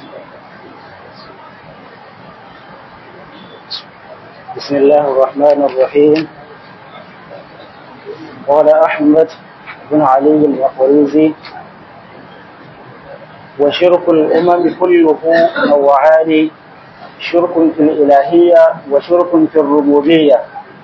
بسم الله الرحمن الرحيم قال أحمد بن علي المقريزي وشرك الأمم كله نوعان شرك في الإلهية وشرك في الربوبية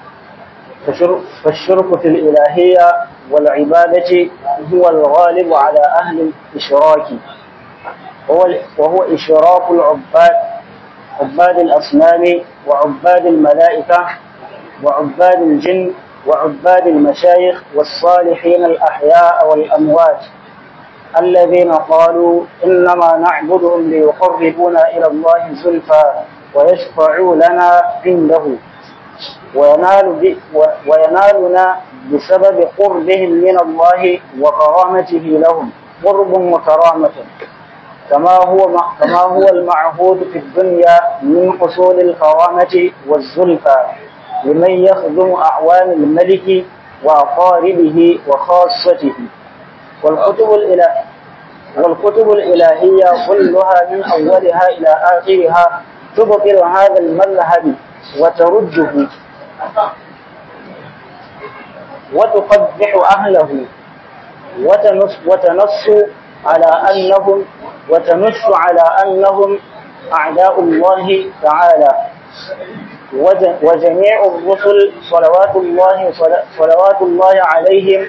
فالشرك في الإلهية والعبادة هو الغالب على أهل الإشراك وهو إشراك العباد عباد الأصنام وعباد الملائكة وعباد الجن وعباد المشايخ والصالحين الأحياء والأموات الذين قالوا إنما نعبدهم ليقربونا إلى الله زلفى ويشفعوا لنا عنده وينال وينالنا بسبب قربهم من الله وكرامته لهم قرب وكرامة كما هو كما هو المعهود في الدنيا من حصول الكرامة والزلفى لمن يخدم أعوان الملك وأقاربه وخاصته والكتب الإله والكتب الإلهية كلها من أولها إلى آخرها تبطل هذا المذهب وترده وتقبح أهله وتنص, وتنص على أنهم وتنص على أنهم أعداء الله تعالى وجميع الرسل صلوات الله صلوات الله عليهم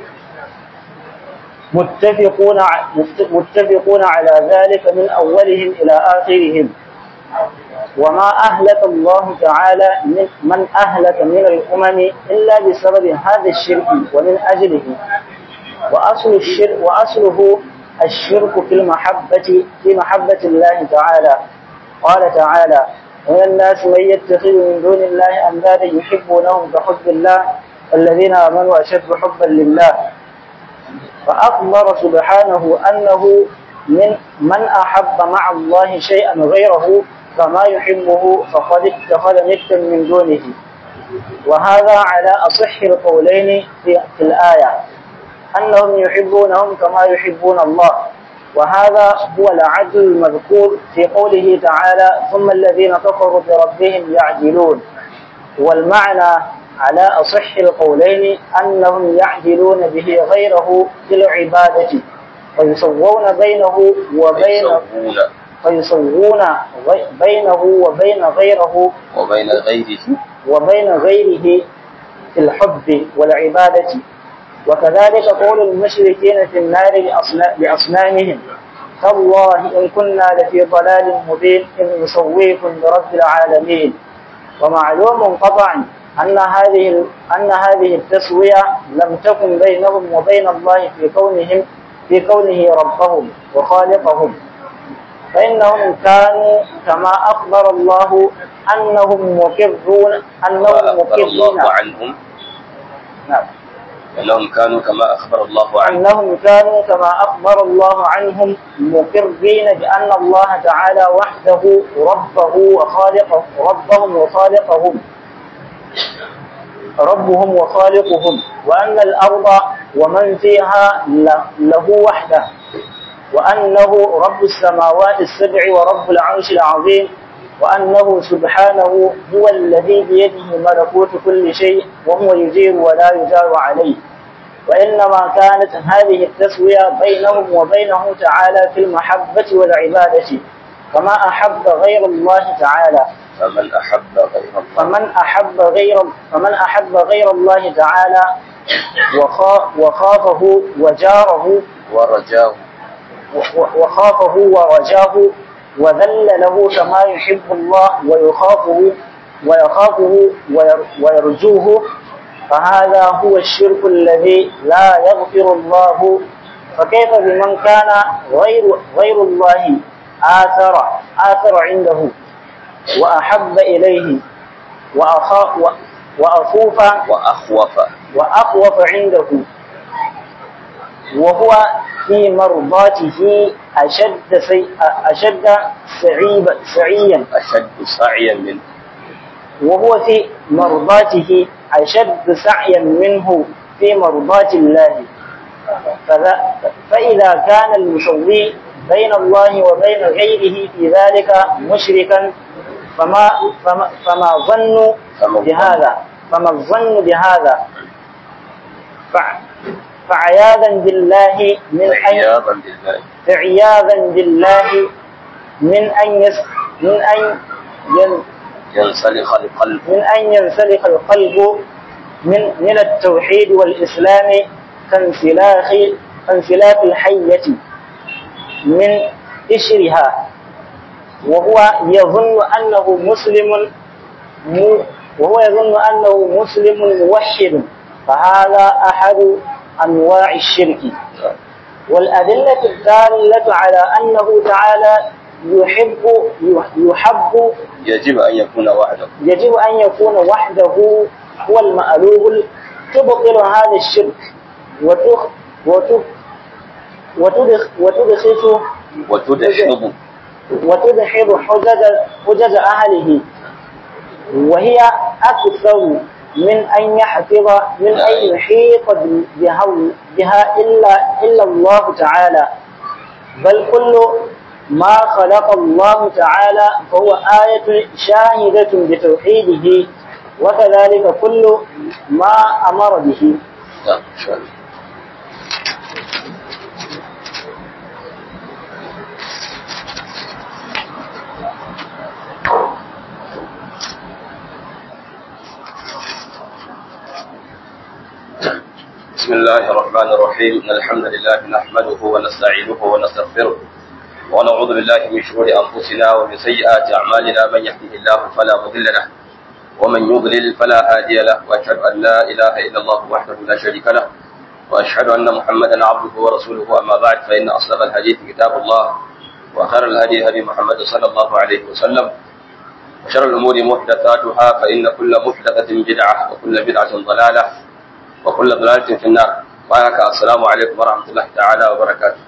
متفقون متفقون على ذلك من أولهم إلى آخرهم وما أهلك الله تعالى من, من أهلك من الأمم إلا بسبب هذا الشرك ومن أجله وأصل الشرك وأصله الشرك في المحبة في محبة الله تعالى قال تعالى من الناس من يتخذ من دون الله أندادا يحبونهم كحب الله الذين آمنوا أشد حبا لله فأخبر سبحانه أنه من من أحب مع الله شيئا غيره فما يحبه فقد اتخذ ندا من دونه وهذا على أصح القولين في, في الآية أنهم يحبونهم كما يحبون الله وهذا هو العدل المذكور في قوله تعالى ثم الذين كفروا بربهم يعدلون والمعنى على أصح القولين أنهم يعدلون به غيره في العبادة فيسوون بينه وبين فيسوون بينه وبين غيره وبين غيره وبين غيره في الحب والعبادة وكذلك قول المشركين في النار لأصنامهم تالله إن كنا لفي ضلال مبين إن نسويكم برب العالمين ومعلوم قطعا أن هذه أن هذه التسوية لم تكن بينهم وبين الله في كونهم في كونه ربهم وخالقهم فإنهم كانوا كما أخبر الله أنهم مقرون أنهم وأخبر الله مقرون عنهم نعم أنهم كانوا كما أخبر الله عنهم أنهم كانوا كما أخبر الله عنهم مقرين بأن الله تعالى وحده ربه وخالقه ربهم وخالقهم ربهم وخالقهم وأن الأرض ومن فيها ل- له وحده وأنه رب السماوات السبع ورب العرش العظيم وأنه سبحانه هو الذي بيده ملكوت كل شيء وهو يجير ولا يجار عليه وإنما كانت هذه التسوية بينهم وبينه تعالى في المحبة والعبادة كما أحب غير الله تعالى فمن أحب غير الله فمن أحب غير فمن أحب غير الله تعالى وخا- وخافه وجاره ورجاه و- وخافه ورجاه وذل له كما يحب الله ويخافه ويخافه وير- ويرجوه فهذا هو الشرك الذي لا يغفر الله فكيف بمن كان غير غير الله آثر آثر عنده وأحب إليه وأخاف وأخوف وأخوف وأخوف عنده وهو في مرضاته أشد سي... أشد سعيب سعيا أشد سعيا منه وهو في مرضاته أشد سعيا منه في مرضاة الله فذا... فإذا كان المسوي بين الله وبين غيره في ذلك مشركا فما فما, فما ظن بهذا فما الظن بهذا فع- فعياذا بالله من أن عياذا بالله عياذا بالله من أن يس من أن ين ينسلخ القلب من أن ينسلخ القلب من من التوحيد والإسلام كانسلاخ كانسلاخ الحية من قشرها وهو يظن أنه مسلم مو- وهو يظن أنه مسلم موحد فهذا أحد أنواع الشرك والأدلة الدالة على أنه تعالى يحب يحب يجب أن يكون وحده يجب أن يكون وحده هو المألوه تبطل هذا الشرك وتخ وتخ وتدخ وتدخل وتدحض وتدحض حجج حجج أهله وهي أكثر من أن يحفظ من أن يحيط بها, بها إلا إلا الله تعالى بل كل ما خلق الله تعالى فهو آية شاهدة بتوحيده وكذلك كل ما أمر به نعم إن شاء الله بسم الله الرحمن الرحيم إن الحمد لله نحمده ونستعينه ونستغفره ونعوذ بالله من شرور أنفسنا ومن سيئات أعمالنا من يهده الله فلا مضل له ومن يضلل فلا هادي له وأشهد أن لا إله إلا الله وحده لا شريك له وأشهد أن محمدا عبده ورسوله أما بعد فإن أصدق الحديث كتاب الله وخير الهدي هدي محمد صلى الله عليه وسلم وشر الأمور محدثاتها فإن كل محدثة بدعة وكل بدعة ضلالة وكل ضلالة في النار وعليك السلام عليكم ورحمة الله تعالى وبركاته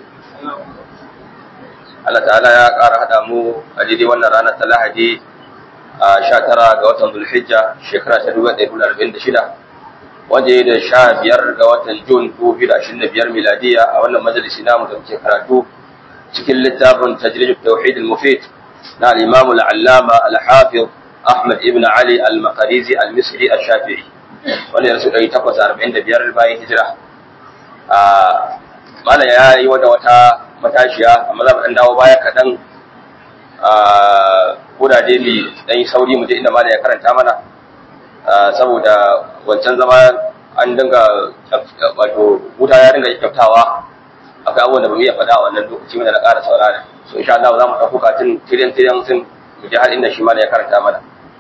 Allah ta'ala ya ƙara haɗa mu a daidai wannan ranar ta Lahadi a sha tara ga watan Zulhijja shekara ta dubu ɗaya da arba'in da shida wanda ya da sha biyar ga watan Jun dubu biyu da ashirin da biyar miladiya a wannan majalisi namu da muke karatu cikin littafin tajrid tauhid al-mufid na al-imam al-allama al-hafiz Ahmad ibn Ali al-Maqrizi al-Misri al-Shafi'i wanda ya rasu ɗari takwas arba'in da biyar bayan hijira a mala ya yi wata wata matashiya amma za mu ɗan dawo baya kaɗan a kudaje mai ɗan yi sauri mu je inda mala ya karanta mana saboda wancan zama an dinga wato wuta ya dinga kyautawa akwai abubuwan da ba mu iya faɗa a wannan lokaci da na ƙara saurara so insha Allah za mu ɗauko katin tirin tirin sun mu je har inda shi mala ya karanta mana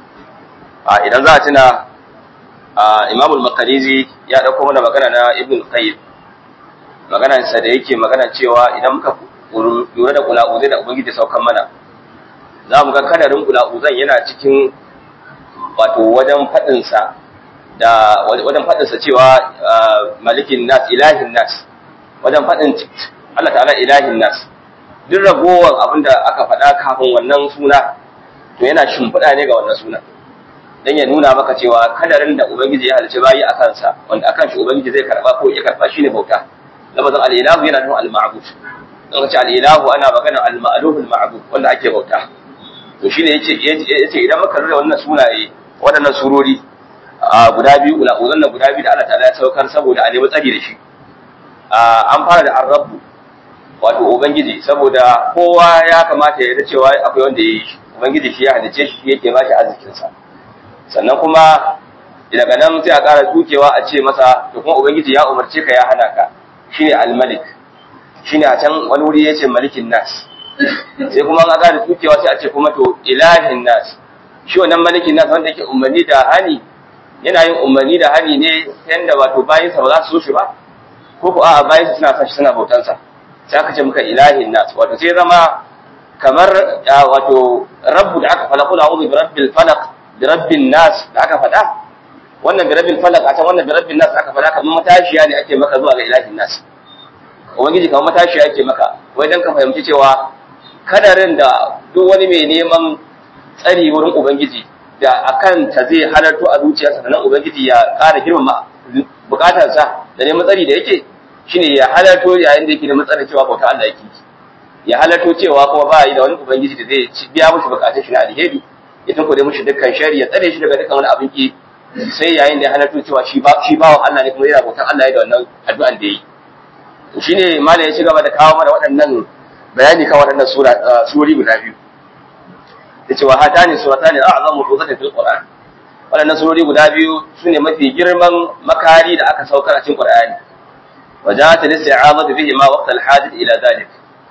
a idan za a tuna Imam al-Makarizi ya ɗauko mana magana na Ibn al-Qayyim magana sa da yake magana cewa idan muka lura da kula'uzai da ubangiji saukan mana za mu ga kadarin kula'uzan yana cikin wato wajen faɗinsa da wajen faɗinsa cewa malikin nas ilahin nas wajen faɗin Allah ta'ala ilahin nas duk ragowar abin da aka faɗa kafin wannan suna to yana shimfiɗa ne ga wannan suna dan ya nuna maka cewa kadarin da ubangiji ya halice bayi a kansa wanda akan shi ubangiji zai karba ko ya karba shine bauta lafazin al-ilahu yana nufin al-ma'bud dan ka ce al-ilahu ana magana al-ma'luh al-ma'bud wanda ake bauta to shine yace yace idan muka lura wannan sunaye waɗannan surori a guda biyu ula uzan nan guda biyu da Allah ta'ala ya saukar saboda a nemi tsari da shi an fara da ar-rabb wato ubangiji saboda kowa ya kamata ya yarda cewa akwai wanda ya yi shi ubangiji shi ya halice shi yake ba shi arzikin sa sannan kuma daga nan sai a ƙara dukewa a ce masa to kuma ubangiji ya umarce ka ya hana ka shine al-malik shine a can wani wuri yace malikin nas sai kuma an ƙara dukewa sai a ce kuma to ilahin nas shi wannan malikin nas wanda yake umarni da hani yana yin umarni da hani ne yanda wato bayin sa ba za su so shi ba ko ko a'a bayin suna son shi suna bautan sa sai aka ce muka ilahin nas wato sai zama kamar wato rabbu da aka falaqu a'udhu bi rabbil falaq da rabbin nas da aka faɗa wannan birabbil falak a can wannan birabbin nas aka faɗa kamar matashiya ne ake maka zuwa ga ilahin nas ubangiji kamar matashiya ake maka wai dan ka fahimci cewa kadarin da duk wani mai neman tsari wurin ubangiji da akan ta zai halarto a zuciyarsa sannan ubangiji ya ƙara girmama bukatarsa da neman tsari da yake shine ya halarto yayin da yake neman tsari cewa bauta Allah yake ya halarto cewa kuma ba yi da wani ubangiji da zai biya mushi bukatun shi na alheri ya tunkuɗe mushi dukkan shari ya tsare shi daga dukkan wani abin ki sai yayin da ya halarto cewa shi ba shi bawan Allah ne kuma yana bautan Allah ya da wannan addu'an da yi to shine malam ya ci gaba da kawo mana waɗannan bayani kan waɗannan sura surori guda biyu yace wa hatani suratani a'zamu hudatan fil qur'an waɗannan surori guda biyu sune mafi girman makari da aka saukar a cikin qur'ani وجاءت الاستعاذة بهما وقت الحاجة إلى ذلك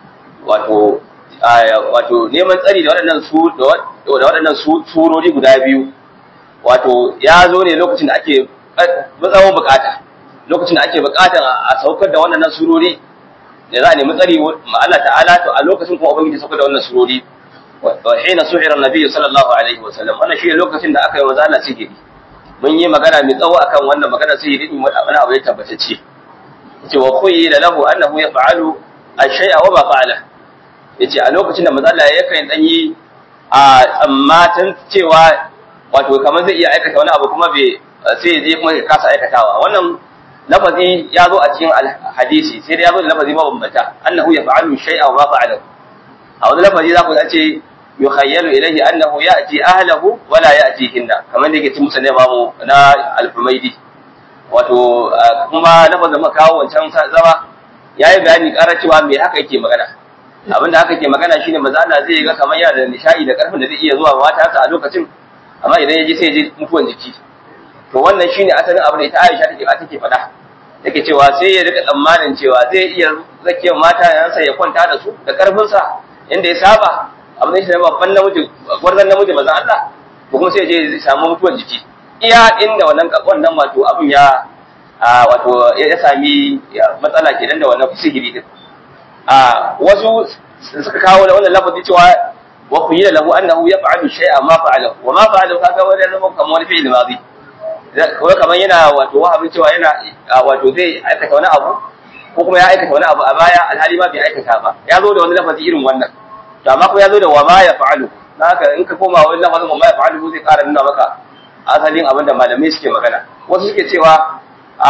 wato wato neman tsari da waɗannan su da waɗannan surori guda biyu wato ya zo ne lokacin da ake tsawon bukata lokacin da ake bukatan a saukar da waɗannan surori da za a nemi tsari ma Allah ta'ala to a lokacin kuma ubangiji saukar da wannan surori wa hina suhira nabi sallallahu alaihi wa sallam wannan shi lokacin da aka yi wa Allah sihiri mun yi magana mai tsawo akan wannan magana sihiri din wani abu ya tabbatacce yace wa khuyyila lahu annahu yaf'alu ash-shay'a wa ma fa'ala yace a lokacin da manzo Allah yakan dan yi a tsammatan cewa wato kamar zai iya aikata wani abu kuma bai sai ya je kuma ya kasa aikatawa wannan lafazi ya zo a cikin hadisi sai dai ya zo da lafazi mabambanta annahu yaf'alu shay'a wa ma fa'ala a wani lafazi za ku ce yukhayyalu ilayhi annahu ya'ti ahlahu wa la ya'tihinna kamar da yake cikin musulmai mamu na al-humaydi wato kuma lafazin muka kawo wancan zama yayi bayani ƙara cewa me haka yake magana abinda haka ke magana shine maza Allah zai ga kamar yana da nishadi da karfin da zai iya zuwa mata a lokacin amma idan ya ji sai ya ji mutuwan jiki to wannan shine asalin abin da ita Aisha take take faɗa take cewa sai ya rika tsammanin cewa zai iya zake mata yansa ya kwanta da su da karfin sa inda ya saba abin da shi ne babban namiji gwarzan namiji maza Allah ko kuma sai ya je ya samu mutuwan jiki iya inda wannan wannan wato abin ya wato ya sami matsala kenan da wannan sihiri din a wasu suka kawo da wannan lafazi cewa wa khuyila lahu annahu yaf'alu shay'an ma fa'alahu wa ma fa'alahu kaga wani zama kamar wani fi'il madi ko kamar yana wato wahabin cewa yana wato zai aikata wani abu ko kuma ya aikata wani abu a baya alhali ma bai aikata ba ya zo da wani lafazi irin wannan to amma ko ya zo da wa ma yaf'alu haka in ka koma wani lafazin wa ma yaf'alu zai ƙara nuna maka asalin abin da malamai suke magana wasu suke cewa a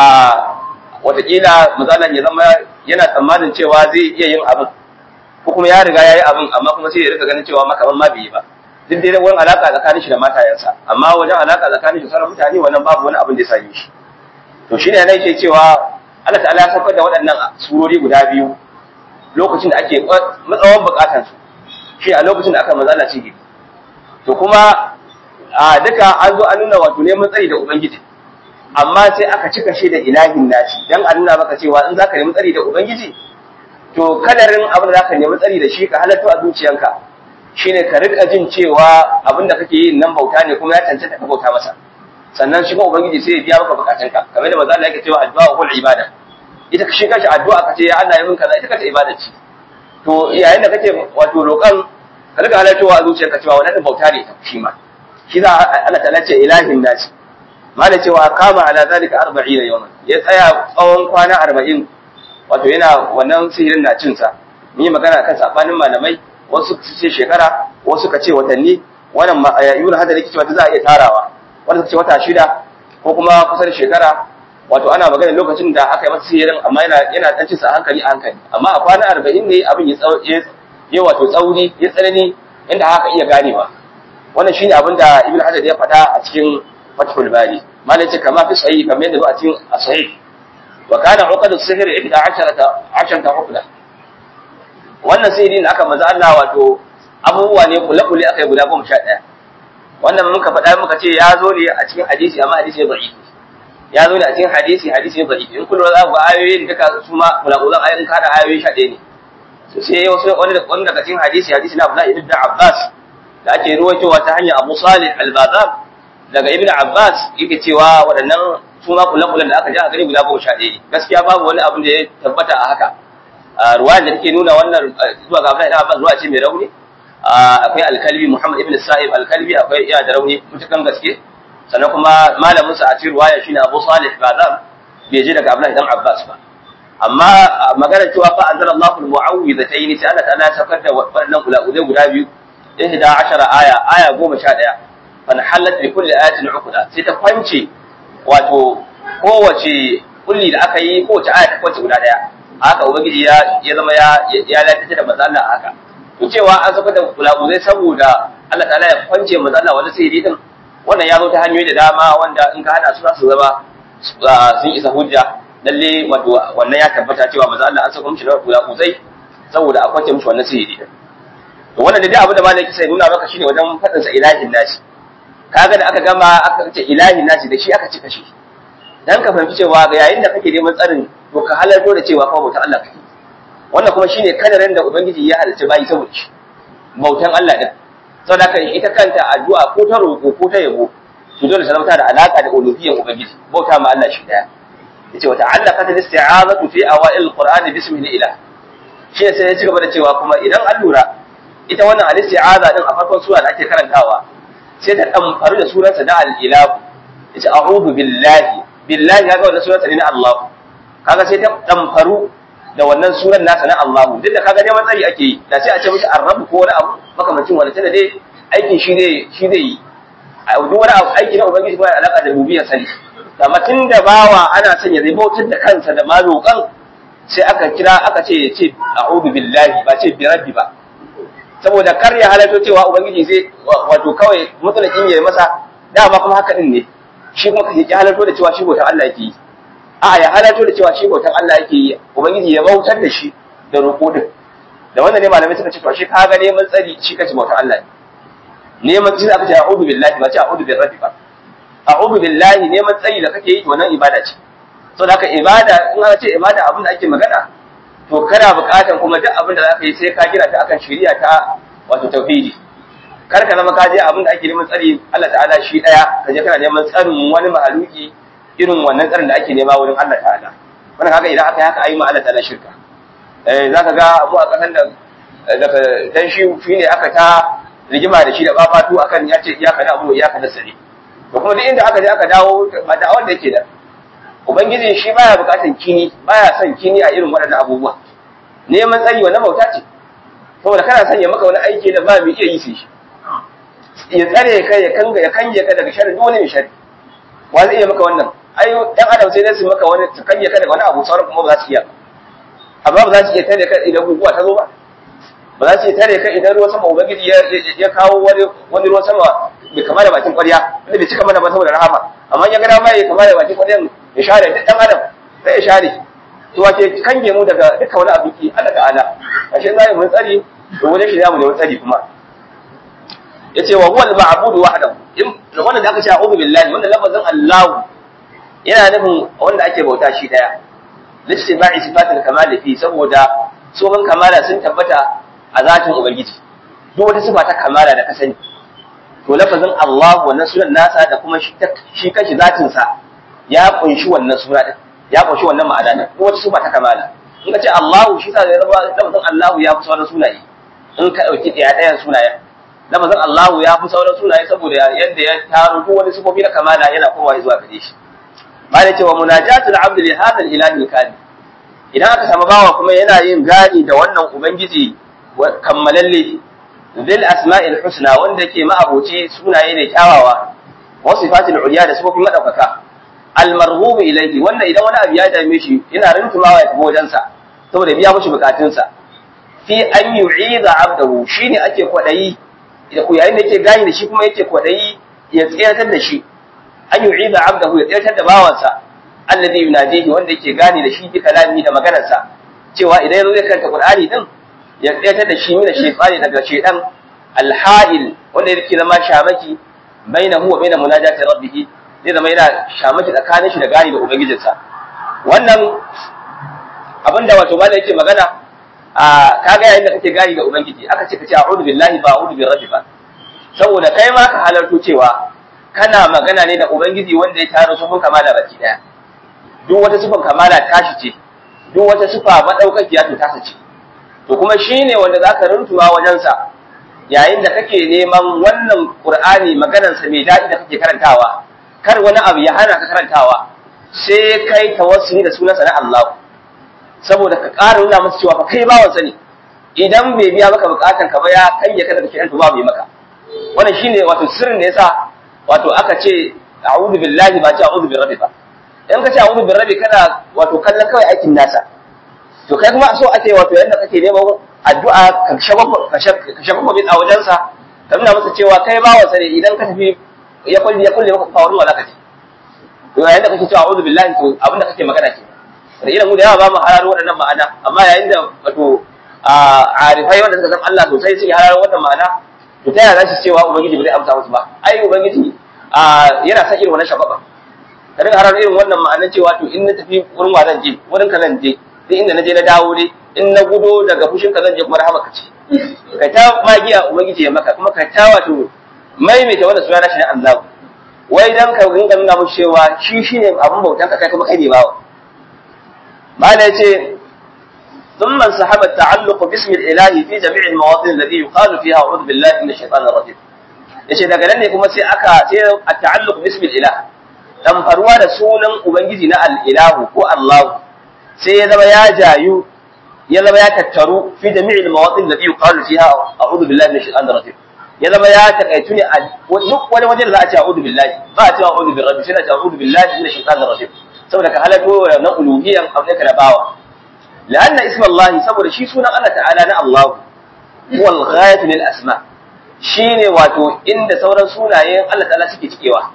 watakila misalan ya zama yana tsammanin cewa zai iya yin abin ko kuma ya riga ya yi abin amma kuma sai ya rika ganin cewa makaman ma bai yi ba duk dai wani alaka tsakanin shi da matayensa amma wajen alaka tsakanin shi sauran mutane wannan babu wani abin da ya same shi to shine yana yake cewa Allah ta'ala ya saukar da waɗannan surori guda biyu lokacin da ake matsawan bukatan su shi a lokacin da aka mazala ciki to kuma a duka an zo an nuna wato neman tsari da ubangiji amma sai aka cika shi da ilahin nashi dan a nuna maka cewa in zaka nemi tsari da ubangiji to kadarin abin da zaka nemi tsari da shi ka halatto a zuciyanka shine ka rika jin cewa abin da kake yi nan bauta ne kuma ya cancanta ka bauta masa sannan shi kuma ubangiji sai ya biya maka bukatunka kamar da manzo Allah yake cewa addu'a hul ibada ita shi kanshi addu'a kace ya Allah ya min kaza ita kace ibada ce to yayin da kake wato roƙan ka rika halattowa a zuciyarka cewa wannan bauta ne shi ma shi za Allah ta ce ilahin nasi malai cewa kama ala zalika 40 yawman ya tsaya tsawon kwana 40 wato yana wannan sihirin na cin sa mun yi magana kan sabanin malamai wasu su ce shekara wasu ka ce watanni wannan ibn hadar yake cewa za a iya tarawa wanda suka ce wata shida ko kuma kusan shekara wato ana magana lokacin da aka yi masa sihirin amma yana yana dan cin sa hankali a hankali amma a kwana 40 ne abin ya ya wato tsauri ya tsanani inda haka iya ganewa wannan shine abin da ibn hajar ya faɗa a cikin fathul bari malai ce kama fi sahih kamar yadda zo a cikin sahih wa kana uqadu sihr 11 10 uqda wannan sihiri da aka maza Allah wato abubuwa ne kula kula aka yi guda 11 wannan muka faɗa muka ce ya zo ne a cikin hadisi amma hadisi ne da'ifi ya zo ne a cikin hadisi hadisi ne da'ifi in kullu za ku ga ayoyin duka su ma kula kula ayoyin kada ayoyi 11 ne so sai wasu wani wani daga cikin hadisi hadisi na Abdullah ibn Abbas da ake ruwaitowa ta hanyar Abu Salih al-Bazam daga Ibn Abbas yake cewa waɗannan su ma kula-kulan da aka ji a gari guda goma sha ɗaya ne gaskiya babu wani abin da ya tabbata a haka ruwa da take nuna wannan zuwa ga Abdullahi ibn Abbas ruwa ce mai rauni akwai alkalbi Muhammad ibn Sa'ib alkalbi akwai iya da rauni mutukan gaske sannan kuma malamin sa a cikin ruwaya shine Abu Salih Bazam bai je daga Abdullahi ibn Abbas ba amma magana cewa fa anzalallahu al-mu'awwidhatayn sai Allah ta'ala ya saukar da waɗannan kula guda biyu ihda ashara aya aya goma sha ɗaya fan halat bi kulli ayatin uqda sai ta kwance wato kowace kulli da aka yi kowace aya ta kwance guda ɗaya haka ubangiji ya ya zama ya ya lafiya da manzo Allah haka to cewa an saka da kulabuzai saboda Allah ta'ala ya kwance manzo Allah wani sihiri din wannan ya zo ta hanyoyi da dama wanda in ka hada su za su zama sun isa hujja lalle wato wannan ya tabbata cewa manzo Allah an saka mishi da kulabuzai saboda a kwance mishi wannan sihiri din to wannan da dai abin da malaki sai nuna maka shine wajen fadin sa ilahin nasi kaga da aka gama aka ce ilahin nasi da shi aka cika shi dan ka fahimci cewa ga yayin da kake neman tsarin to ka halarto da cewa fa bautan Allah kake wannan kuma shine kadarin da ubangiji ya halarci bayi saboda shi bautan Allah din saboda haka ita kanta addu'a ko ta roƙo ko ta yabo to dole ta zama da alaka da uluhiyyar ubangiji bauta ma Allah shi daya yace wa ta'allaqat al-isti'azatu fi awa'il al-qur'ani bismihi ilah shi sai ya ci gaba da cewa kuma idan an lura ita wannan al-isti'aza din a farkon sura da ake karantawa sai ta damfaru da sunansa na al-ilah yace a'udhu billahi billahi kaga wannan sunan ne na Allah kaga sai ta damfaru da wannan sunan nasa na Allah duk da kaga neman tsari ake yi da sai a ce mishi arrabu ko wani abu makamancin wani tana dai aikin shi ne shi zai yi a duk wani abu aiki na ubangiji ba alaka da rububiyar sani amma tun da bawa ana son ya zai bautar da kansa da malukan sai aka kira aka ce ya ce a'udhu billahi ba ce bi rabbi ba saboda kar ya halarto cewa ubangiji zai wato kawai mutsalakin ya masa dama kuma haka din ne shi kuma kaje ya halarto da cewa shi bautan Allah yake yi a ya halarto da cewa shi bautan Allah yake yi ubangiji ya bautar da shi da roƙo din da wannan ne malamai suka ce to shi ka ga neman tsari shi kace bautan Allah ne neman tsari aka ce a'udhu billahi ba ce a'udhu bir rabbi ba a'udhu billahi neman tsari da kake yi wannan ibada ce saboda haka ibada in aka ce ibada abin da ake magana to kana buƙatan kuma duk abin da za ka yi sai ka gina ta akan shari'a ta wato tauhidi kar ka zama ka je abin da ake neman tsari Allah ta'ala shi daya ka je kana neman tsarin wani mahaluki irin wannan tsarin da ake nema wurin Allah ta'ala wannan kaga idan aka yi haka ayi ma Allah ta'ala shirka eh zaka ga abu a kasan da daga dan shi shine aka ta rigima da shi da babatu akan ya ce iyaka da abu iyaka da sare to kuma duk inda aka je aka dawo ba da wanda yake da ubangiji shi baya bukatan kini baya son kini a irin waɗannan abubuwa neman tsari wannan bauta ce saboda kana son ya maka wani aiki da ba mu iya yi sai shi ya tsare ka ya kanga ya kange ka daga sharri duk wani mai sharri wa zai iya maka wannan ai dan adam sai dai su maka wani su kange ka daga wani abu sauran kuma ba za su iya amma ba za su iya tare ka idan guguwa ta zo ba ba za su iya tare ka idan ruwan sama ubangiji ya kawo wani wani ruwan sama bai kama da bakin ƙwarya wanda bai cika mana ba saboda rahama amma ya ga dama ya kama da bakin ƙwaryan ya share duk dan adam sai ya share to wace kange mu daga duka wani abu ki Allah ta'ala ashe zai mun tsari to wajen shi zamu da tsari kuma yace wa huwa al-ma'budu wahdahu wannan da aka ce a'udhu billahi wannan lafazin Allah yana nufin wanda ake bauta shi daya listiba'i sifatul kamal fi saboda tsohon kamala sun tabbata a zatin ubangiji duk wata sifa ta kamala da ka sani to lafazin Allah wannan sunan nasa da kuma shi kashi zatin sa ya kunshi wannan suna din ya kunshi wannan ma'ana din duk wata sifa ta kamala in ka ce Allah shi sa zai zama lafazin Allah ya fi sauran sunaye in ka dauki ɗaya ɗayan sunayen lafazin Allahu ya fi sauran sunaye saboda yadda ya taro duk wani sifofi na kamala yana kowa zuwa gare shi ba da cewa munajatul abd li hadha al-ilahi al idan aka samu bawa kuma yana yin gani da wannan ubangiji kammalalle bil asma'il husna wanda ke ma'aboci sunaye ne kyawawa wa sifatil ulya da sifofin madaukaka al marghub ilayhi wanda idan wani abu ya dame shi yana rintumawa ya tafi wajensa saboda biya mishi bukatunsa fi an yu'iza abdahu shine ake kwadayi yayin da yake gani da shi kuma yake kwadayi ya tsayar da shi an yu'iza abdahu ya tsayar da bawansa alladhi yunadihi wanda yake gani da shi bi kalami da maganarsa cewa idan yazo zai karanta qur'ani din ya tsayar da shi mina shaytani daga shaytan alha'il wanda yake zama shamaki bainahu wa bain munajati rabbih zai zama yana shamaki tsakanin shi da gani da ubangijinsa wannan abinda wato malai yake magana a kaga yayin da kake gani da ubangiji aka ce ka ce a'udhu billahi ba a'udhu birabbi ba saboda kai ma ka halarto cewa kana magana ne da ubangiji wanda ya taro sufin kamala baki daya duk wata sufin kamala tashi ce duk wata sufa madaukakiya to tasa ce to kuma shine wanda zaka runtuwa wajen sa yayin da kake neman wannan qur'ani maganar sa mai dadi da kake karantawa kar wani abu ya hana ka karantawa sai kai tawassuli da sunansa na Allah saboda ka ƙara nuna masa cewa fa kai bawan sani idan bai biya maka bukatan ka ba ya kai ya kada kake to ba mai maka wannan shine wato sirrin da yasa wato aka ce a'udhu billahi ba ce a'udhu birabbi ba in ka ce a'udhu birabbi kana wato kallon kawai aikin nasa to kai kuma so ake wato yanda kake neman addu'a ka shafa ka shafa bin a wajensa ka nuna masa cewa kai bawansa ne idan ka tafi ya kulle ya kulle maka kawar wala kace to yayin da kake cewa a'udhu billahi to abin da kake magana ke da irin mu da yawa ba mu hararo waɗannan ma'ana amma yayin da wato arifai wanda suka san Allah sosai suke hararo wannan ma'ana to ta yaya za su cewa ubangiji bai amsa musu ba ai ubangiji yana san irin wannan shababa ka dinga hararo irin wannan ma'anar cewa to in na tafi wurin wa zan je wurin ka zan je duk inda na je na dawo dai in na gudo daga fushin ka zan je kuma rahama ka ce ka ta magiya ubangiji ya maka kuma ka ta wato maimaita wannan suna shi na Allah wai dan ka rinka nuna mushi cewa shi shine abin bautan ka kai kuma kai ne bawa mala yace ثم انسحب التعلق باسم الاله في جميع المواطن الذي يقال فيها اعوذ بالله من الشيطان الرجيم yace daga nan ne kuma sai aka sai at-ta'alluq bismi al-ilah dan faruwa da sunan ubangiji na al-ilahu ko Allah sai ya zama ya jayu ya zama ya tattaru fi jami'il mawatin da yuqalu fiha a'udhu billahi minash shaitanir rajim ya zama ya takaitu ne a duk wani wajen da za a ce a'udhu billahi ba a ce a'udhu birabbi sai a ce a'udhu billahi minash shaitanir rajim saboda ka halako na uluhiyyan abin ka da bawa la'anna isma Allah saboda shi sunan Allah ta'ala na Allah huwa al-ghayatu lil asma shine wato inda sauran sunayen Allah ta'ala suke cikewa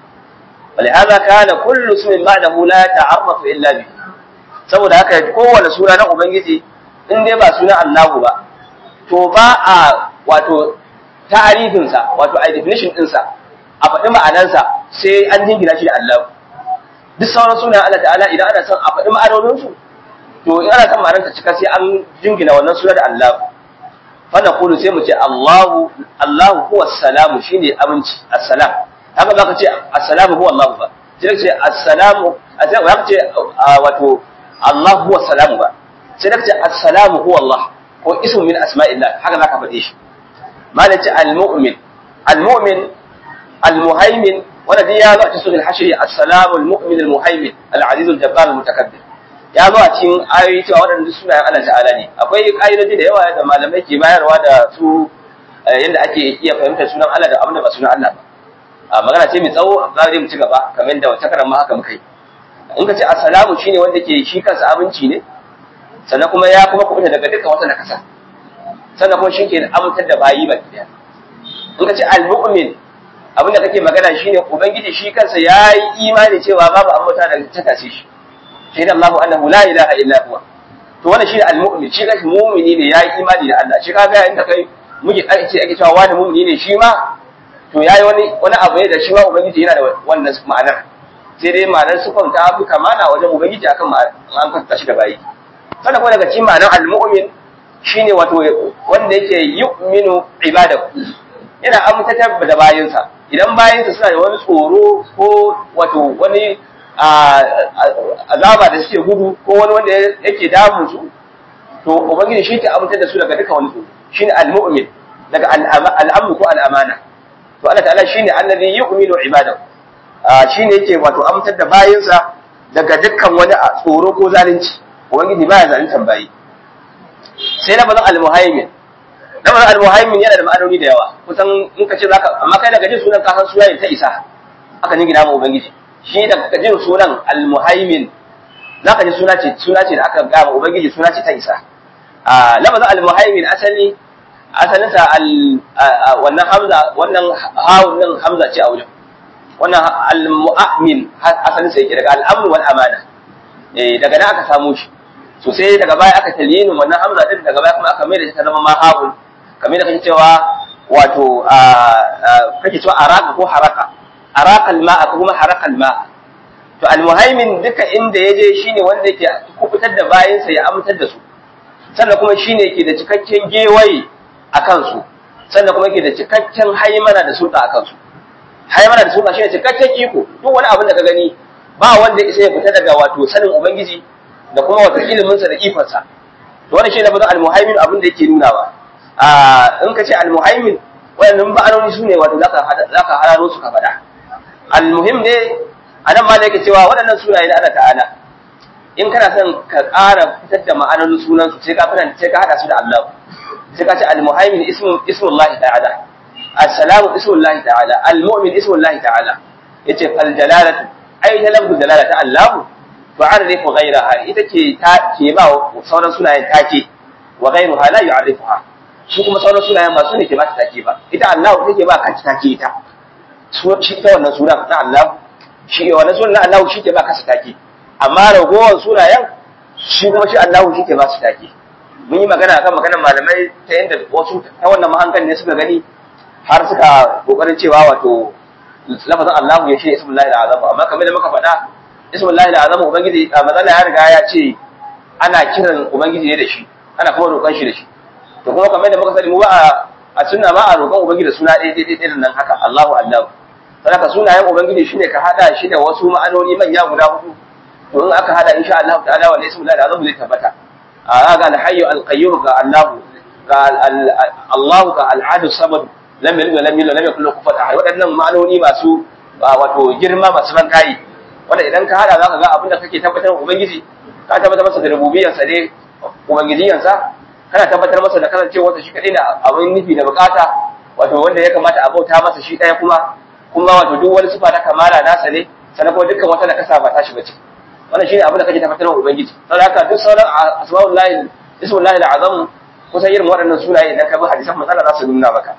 ولهذا كان كل اسم بعده لا يتعرف الا به saboda haka kowane suna na ubangiji in dai ba suna Allahu ba to ba a wato ta'arifinsa wato a definition ɗinsa a faɗi ma'anansa sai an jingina shi da Allahu duk sauran sunan Allah ta'ala idan ana son a faɗi ma'anoninsu to in ana son ma'anar ta cika sai an jingina wannan suna da Allahu fa naqulu sai mu ce Allahu Allahu huwa salamu shine aminci assalam haka za ka ce assalamu huwa Allah ba sai ka ce assalamu a sai ka ce wato Allah huwa salamu ba sai ka ce assalamu huwa Allah ko ismu min asma'illah haka za ka faɗe shi malam ce al-mu'min al-mu'min al-muhaimin wanda dai ya zo a cikin sunan hashri assalamu al-mu'min al-muhaimin al-aziz al-jabbar al-mutakabbir ya zo a cikin ayoyi cewa waɗanda sunayen Allah ta'ala ne akwai ƙa'idoji da yawa da malamai ke bayarwa da su yadda ake iya fahimtar sunan Allah da abin da ba sunan Allah ba a magana ce mai tsawo za mu ci gaba kamar da wata karan ma haka muka yi in ka ce assalamu shine wanda ke shi kansa abinci ne sannan kuma ya kuma kubuta daga dukkan wata nakasa sannan kuma shi ke amintar da bayi ba daya in ka ce al-mu'min abin da kake magana shine ubangiji shi kansa ya yi imani cewa babu ambata da ta tace shi shi da Allahu annahu la ilaha illa huwa to wannan shine al-mu'min shi kansa mu'mini ne ya yi imani da Allah shi kaga inda kai muke ake ake cewa wani mu'mini ne shi ma to yayi wani wani abu ne da shi ma ubangiji yana da wannan ma'anar sai dai ma'anar sufan ta fi kamana wajen ubangiji akan ma'anar an kwanta shi da bayi sannan kuma daga cikin ma'anar al-mu'min shine wato wanda yake yu'minu ibadahu yana amtatar da bayinsa idan bayinsa suna da wani tsoro ko wato wani azaba da suke gudu ko wani wanda yake damun su to ubangiji shi ke amtar da su daga duka wani tsoro shine al-mu'min daga al'amru ko al'amana to Allah ta'ala shine allazi yu'minu ibadahu shine yake wato amtar da bayinsa daga dukkan wani tsoro ko zalunci ubangiji baya zaluntar bayi sai na bazan al-muhaimin na bazan al-muhaimin yana da ma'anoni da yawa kusan in ka ce zaka amma kai daga jin sunan ka san sunayen ta isa aka ni gina ma ubangiji shi daga jin sunan al-muhaimin zaka ji suna ce suna ce da aka ga ma ubangiji suna ce ta isa a lafazin al-muhaimin asali asalinsa wannan hamza wannan hawun nan hamza ce a wajen wannan al-mu'min asalinsa yake daga al-amru wal amana eh daga nan aka samu shi so sai daga baya aka talyinin wannan hamza din daga baya kuma aka mai da ta zama ma hawun kamar da kake cewa wato kake cewa araka ko haraka araka al-ma'a ko kuma haraka al-ma'a to al-muhaimin duka inda yaje shine wanda yake kubutar da bayansa ya amintar da su sannan kuma shine yake da cikakken gewaye a kansu sannan kuma yake da cikakken haimana da sulta a kansu haimana da sulta shine cikakken iko duk wani abin da ka gani ba wanda isa ya fita daga wato sanin ubangiji da kuma wato ilimin sa da ikon sa to wannan shine bazan almuhaimin abin da yake nunawa a in ka ce almuhaimin wannan ba'anoni sune wato zaka zaka hararo su ka faɗa almuhim ne anan ma da yake cewa waɗannan sunaye na Allah ta'ala in kana son ka ƙara fitar da ma'anonin sunansu sai ka fita sai ka hada su da Allah sai ka ce al-muhaimin ismu ismullahi ta'ala as-salamu ismullahi ta'ala al-mu'min ismullahi ta'ala yace fal dalalatu ai ta lafzu dalalata Allah to tu'arrifu ghayraha ita ke ta ke ba sauran sunayen take wa ghayruha la yu'arrifuha shi kuma sauran sunayen ba su ne ke ba ta take ba ita Allah take ba kanta take ita shi ita wannan suna na Allah shi wannan sunan na Allah shi ke ba kasa take amma ragowar sunayen shi kuma shi Allah shi ke ba su take mun yi magana akan maganar malamai ta yadda wasu ta wannan mahankan ne suka gani har suka kokarin cewa wato lafazin Allah ya shi ismullahi al-azam amma kamar da muka faɗa ismullahi al-azam ubangiji a mazalla ya riga ya ce ana kiran ubangiji ne da shi ana kuma roƙon shi da shi to kuma kamar da muka sani mu ba a sunna ba a roƙon ubangiji da suna ɗaya ɗaya ɗaya nan haka Allahu Allah saboda sunayen ubangiji shine ka hada shi da wasu ma'anoni manya guda hudu to in aka hada insha Allah ta'ala wa ismullahi al-azam zai tabbata a ga al-hayyu al-qayyum ga Allah ga Allah ga al-ahad samad lam yalid wa lam yulad lam yakul lahu kufuwan ahad waɗannan ma'anoni masu wato girma masu ban kai wanda idan ka hada zaka ga abin da kake tabbatar ubangiji ka tabbatar masa da rububiyar sa ne ubangijiyan sa kana tabbatar masa da kasancewar sa shi kadai da abin nufi da bukata wato wanda ya kamata a bauta masa shi ɗaya kuma kuma wato duk wani sifa ta kamala nasa ne sannan kuma dukkan wata da kasa ba ta shi bace wannan shine abin da kake tabbatar wa ubangiji saboda haka duk sauran asma'ullahi ismullahi al'azam kusan irin waɗannan sunaye idan ka bi hadisan manzala za su nuna maka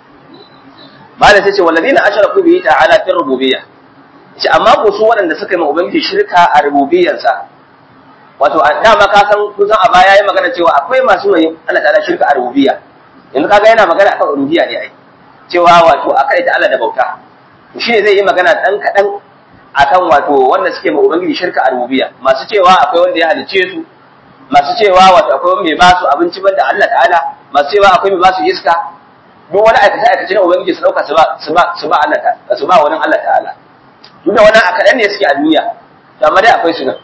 malam sai ce walladina ashraku bihi ta'ala fi rububiyya ce amma ko su waɗanda suka yi ma ubangiji shirka a rububiyyarsa wato dama ka san kusan a baya yayi magana cewa akwai masu mai Allah ta'ala shirka a rububiyya yanzu kaga yana magana akan rububiyya ne ai cewa wato akai ta Allah da bauta shi ne zai yi magana dan kadan akan wato wanda suke ma ubangiji shirka a rububiyya masu cewa akwai wanda ya halice su masu cewa wato akwai mai ba su abinci banda Allah ta'ala masu cewa akwai mai ba su iska duk wani aikace aikace na ubangiji su dauka su ba su ba su ba Allah ta su ba wani Allah ta'ala duk da wannan akadan ne suke a duniya to amma dai akwai su nan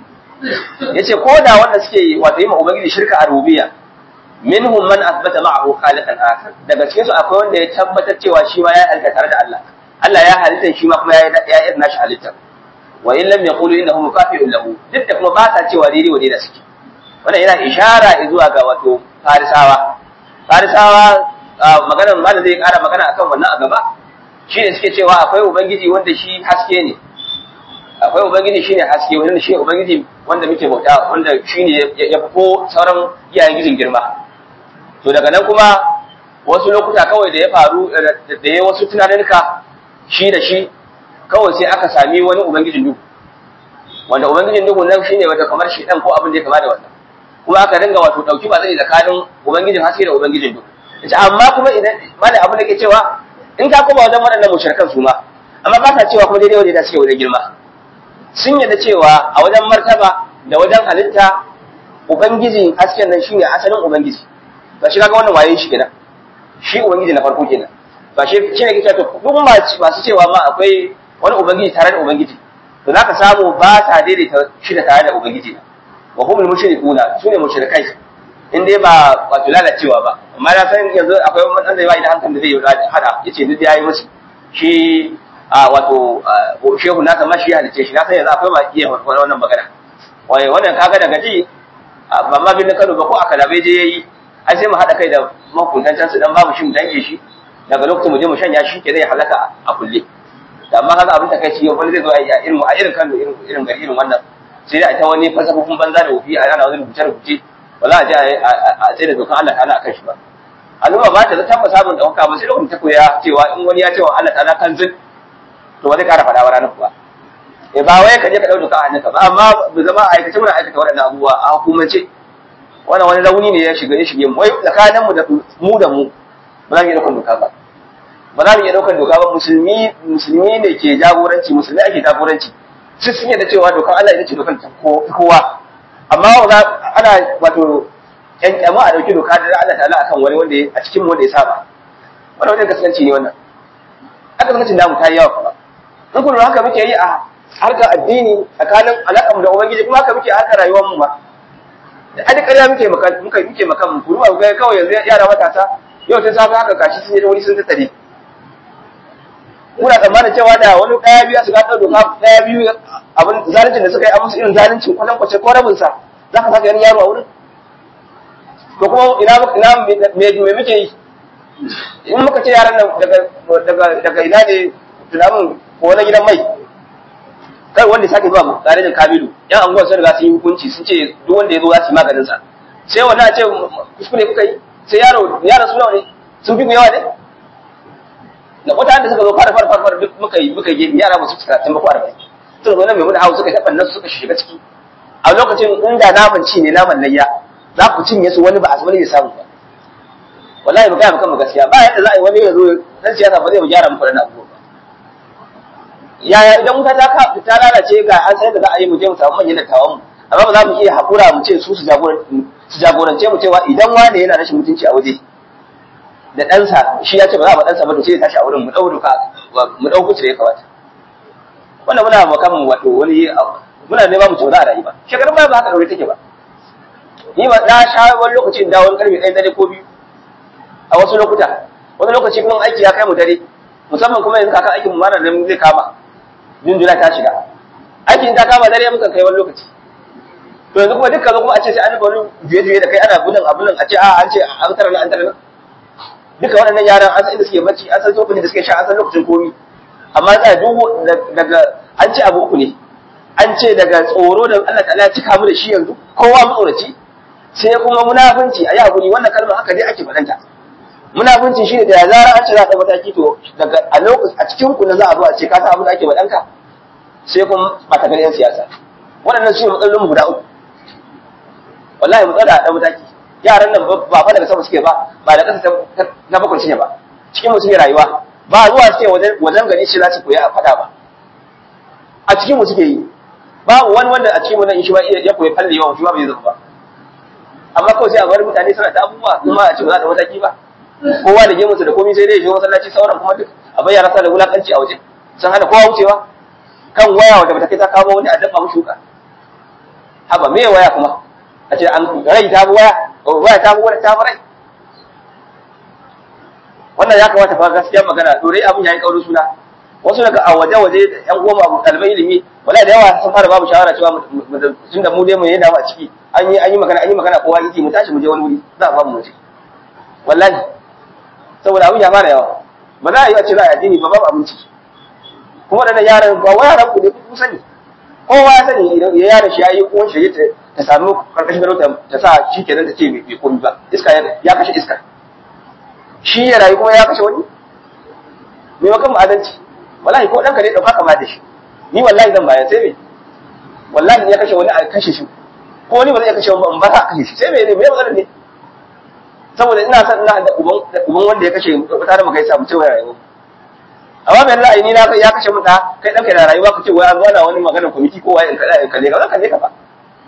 yace ko da wanda suke wato yi ma ubangiji shirka a rububiyya minhum man athbata ma'ahu khaliqan akhar daga cikin su akwai wanda ya tabbatar cewa shi ma ya halitta tare da Allah Allah ya halitta shi ma kuma ya ya irin nashi halitta wa in lam yaqulu innahu mukafi'un lahu duk da kuma ba ta cewa daidai wa daidai suke wannan yana ishara zuwa ga wato farisawa farisawa maganar malam zai kara magana akan wannan a gaba shi ne suke cewa akwai ubangiji wanda shi haske ne akwai ubangiji shine haske wanda shi ubangiji wanda muke bauta wanda shine ya fi ko sauran iyayen gijin girma to daga nan kuma wasu lokuta kawai da ya faru da ya wasu tunaninka shi da shi kawai sai aka sami wani ubangijin duhu wanda ubangijin duhu nan shine wata kamar shi dan ko abin da ya kama da wannan kuma aka dinga wato dauki ba zai tsakanin ubangijin haske da ubangijin duhu yace amma kuma idan malai abin da ke cewa in ka koma wajen waɗannan mushrikan su ma amma ba ta cewa kuma daidai wajen da suke wajen girma sun yadda cewa a wajen martaba da wajen halitta ubangiji hasken nan shine asalin ubangiji ba shi kaga wannan waye shi kenan shi ubangiji na farko kenan ba shi shi ne kike to duk masu cewa ma akwai wani ubangiji tare da ubangiji to zaka samu ba ta daidaita shi da tare da ubangiji na wa humul mushrikuna sune mushrikai in dai ba wato lalacewa ba amma na san yanzu akwai wani da yayi da hankali da zai yi hada yace duk yayi musu shi a wato shehu na kama shi halice shi na san yanzu akwai ma iya wannan magana wai wannan kaga daga ji ba ma bin Kano ba ko aka labe je yayi ai sai mu hada kai da mahukuntan can su dan babu shi mu dange shi daga lokacin mu je mu shanya shi ke zai halaka a kulle da amma kaga abin takaici yau wani zai zo a irin a irin Kano irin irin gari irin wannan sai da ita wani fasafofin banza da wofi a yana wani rubuce rubuce ba za a je a tsaye da dokan Allah ta'ala akan shi ba al'umma ba ta zata ba samun dauka ba sai lokacin ta koya cewa in wani ya ce wa Allah ta'ala kan zin to ba zai kara faɗa wa ranar kuwa eh ba wai ka je ka ɗau doka a hannunka ba amma mu zama a aikace muna aikata waɗannan abubuwa a hukumance wannan wani rauni ne ya shiga ya shige mu wai tsakanin mu da mu da mu ba za mu iya ɗaukar doka ba ba za mu iya ɗaukar doka ba musulmi musulmi ne ke jagoranci musulmi ake jagoranci su sun yadda cewa dokar Allah ita ce dokar ta kowa amma ana wato yan kyama a ɗauki doka da Allah ta'ala akan wani wanda a cikin wanda ya saba wannan wajen kasance ne wannan aka zama cin damu ta yi yawa kuma in kun haka muke yi a harkar addini tsakanin alaƙar da ubangiji kuma haka muke a harkar rayuwar mu ba da adi ƙarya muke maka muke muke maka mu kuma ga kawai yanzu yara matasa yau tun safe haka gashi sun yi wani sun tattare muna tsammanin cewa da wani ɗaya biyu su gaɗa doka ɗaya biyu abin zaluncin da suka yi a musu irin zaluncin kwatan kwace ko rabin sa za ka saka yan yaro a wurin to kuma ina ina me muke yi in muka ce yaran nan daga daga daga ina ne tunamin ko na gidan mai kar wanda sake zuwa garejin kabilu yan anguwa sun riga sun yi hukunci sun ce duk wanda ya zo za su yi maganin sa sai wanda a ce kuskure kuka yi sai yaro yaro su nawa ne sun fi mu yawa ne da wata da suka zo fara fara fara duk muka yi muka yi yara ba su cika tun ba fara bai suka zo nan mai mun hawo suka taɓa nan suka shiga ciki a lokacin inda naman ci ne naman layya za ku cinye su wani ba a wani ya samu ba wallahi mu ga mu kan gaskiya ba yadda za a yi wani ya zo dan siyasa ba zai mu gyara muku da abubuwa ba yaya idan wuta ta ka ta lalace ga an sai da za a yi mu je mu samu manyan dattawan mu amma ba za mu iya hakura mu ce su su jagorance mu cewa idan wani yana rashin mutunci a waje da ɗansa shi ya ce ba za a ba ɗansa ba to sai ya tashi a wurin mu ɗau doka mu ɗau kuce da ya kamata wannan muna makamin wato wani muna nema mu tsora a rayuwa shekarun baya ba haka ɗaure take ba ni ba na sha wani lokaci in dawo karfe ɗaya dare ko biyu a wasu lokuta wani lokaci kuma aiki ya kai mu dare musamman kuma yanzu kakan aikin mu mana nan zai kama junjuna ta shiga aikin ta kama dare mukan kai wani lokaci to yanzu kuma dukkan kuma a ce sai an wani juye-juye da kai ana gudun abun nan a ce a an ce an tara nan an tara nan duka waɗannan yaran an san inda suke bacci an san lokacin da suke sha an san lokacin komi amma tsaya duk daga an ce abu uku ne an ce daga tsoro da Allah ta'ala ya cika mu da shi yanzu kowa matsoraci sai kuma munafunci a yi hakuri wannan kalmar haka dai ake faɗanta munafunci shi ne da ya zara an ce za a ɗau mataki to daga a lokacin a cikin ku na za a zo a ce ka san abin da ake faɗanka sai kuma matakan yan siyasa waɗannan su ne matsalolin mu guda uku wallahi mu tsada a ɗau mataki yaran nan ba fa daga sama suke ba ba da ƙasa ta bakwai ne ba cikin mu suke rayuwa ba zuwa suke wajen gari shi za su koya a faɗa ba a cikin mu suke yi babu wani wanda a cikin mu nan shi ba ya koyi falle yawan shi ba bai zama ba amma kawai sai a bar mutane suna ta abubuwa kuma a ce ba za ta mataki ba kowa da gemunsa da komai sai dai ya je masallaci sauran kuma duk a bayyana sa da wulakanci a waje sun hana kowa wucewa kan waya wanda bata kai ta kawo wani a dafa mu shuka haba me waya kuma a ce an rai ta bi waya waya ta bi waya ta bi rai wannan ya kamata fa gaskiya magana to dai abin yayi kaurin suna wasu daga a waje waje yan uwan abu kalmai ilimi wala da yawa sun fara babu shawara cewa tun da mu dai mu yi damu a ciki an yi an yi magana an yi magana kowa yake mu tashi mu je wani wuri za a ba mu waje wallahi saboda abin ya fara yawa ba za a yi a ce za a addini ba babu abinci kuma da yaran ba wa yaran ku ne ku sani kowa ya sani idan ya yaran shi ya yi uwan shi ta samu karkashin garo ta sa shi kenan ta ce bai komi ba iska ya kashe iska shi ya rayu kuma ya kashe wani me makan mu adalci wallahi ko ɗanka ne ɗauka kama da shi ni wallahi zan bayan sai me wallahi ya kashe wani a kashe shi ko wani ba zai kashe wani ba a kashe shi sai me ne me magana ne saboda ina son ina da uban uban wanda ya kashe tare mu kai samu cewa rayuwa amma bai ra'ayi ni na ya kashe mu da kai ɗanka da rayuwa ka ce wai an zo ana wani maganar kwamiti ko wai in kaza in kalle ka kalle ka ba